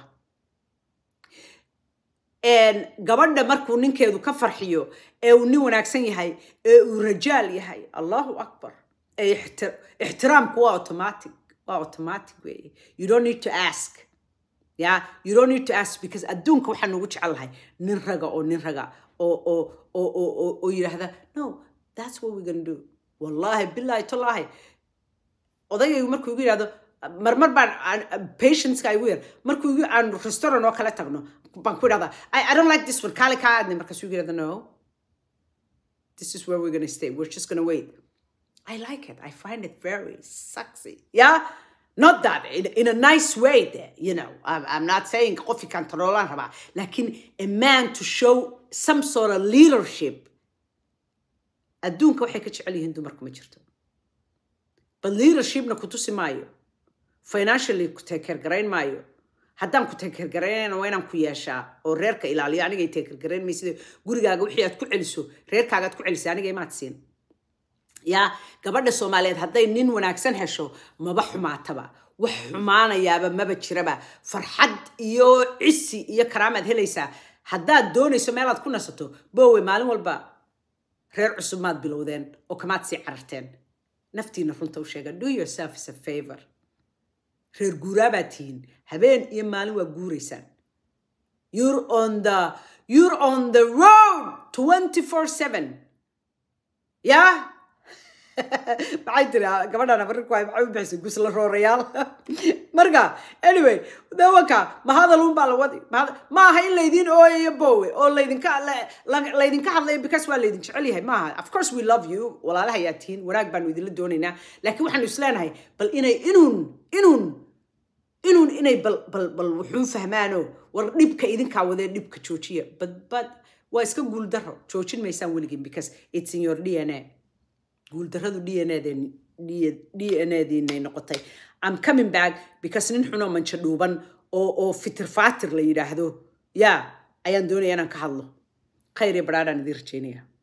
een, gabadha markuu ninkeedu ka farxiyo ee uu nin wanaagsan yahay ee uu rajaal yahay allahu akbar ee ixti- ixtiraamku waa automatic waa automatic weeye you don't need to ask yeah you don't need to ask because adduunka waxaan ugu jecelahay nin raga oo nin raga oo oo oo oo oo oo yidhaahda no that's what we're gonna do wallahi billahi tallahi odagaygu markuu igu yidhahdo marmar baan aan- patientska igu yar markuu igu aan restaurant oo kale tagno baan ku idhahdaa I, I don't like this one kaale kaa aadnay markaasuu igu yidhahda no this is where we're gonna stay we're just gonna wait I like it. I find it very sexy. Yeah? Not that, in, in a nice way there, you know. I'm, I'm not saying coffee can raba. Lakin a man to show some sort of leadership. adduunka waxay ka jecel yihiin dumarku ma jirto but leadershipna ku tusi maayo financially ku takeer garayn maayo haddaan ku takeer garaynayna waa inaan ku yeeshaa oo reerka ilaaliyo anigay takeer garayn maysida gurigaaga wixii aad ku celiso reerkaaga aad ku celisay aniga imaad siin yaa gabadha soomaaliyeed hadday nin wanaagsan hesho maba xumaataba wax xumaanayaaba maba jiraba farxad iyo cisi iyo karaamaad helaysaa haddaad doonayso meelaad ku nasato bowe maalin walba reer cusub maad bilowdeen oo kamaad sii cararteen naftiina runta u sheega do yourself is a favor reer guuraabaad tihiin habeen iyo maalin waa guuraysaan you're on the you're on the road 24/7 yeah maxay tiri gabadhan abarinku ay maxay u bixisay gusla roorayaal marka anyway dawanka ma hadal un baa la wadi ma hada- ma aha in laydin ooyayo bowe oo laydinka la- la- laydinka hadlayo because waa laydin jecel yahay maaha of course we love you walaalaha ayaa tihiin wanaag baanu idinla doonaynaa laakiin waxaanu isleenahay bal inay inuun inuun inuun inay bal bal bal wuxuu fahmaano war dhibka idinkaa wadee dhibka joojiya but but waa iska guuldaro joojin maysaan weligin because it's in your dna guuldarradu dnadiinay noqotay i'm coming back because nin xunoo manjo dhuuban oo oo fitir faatir la yidhaahdo yaa ayaan doonaya inaan ka hadlo khayr iyo badhaadhaan idiin rajeynaya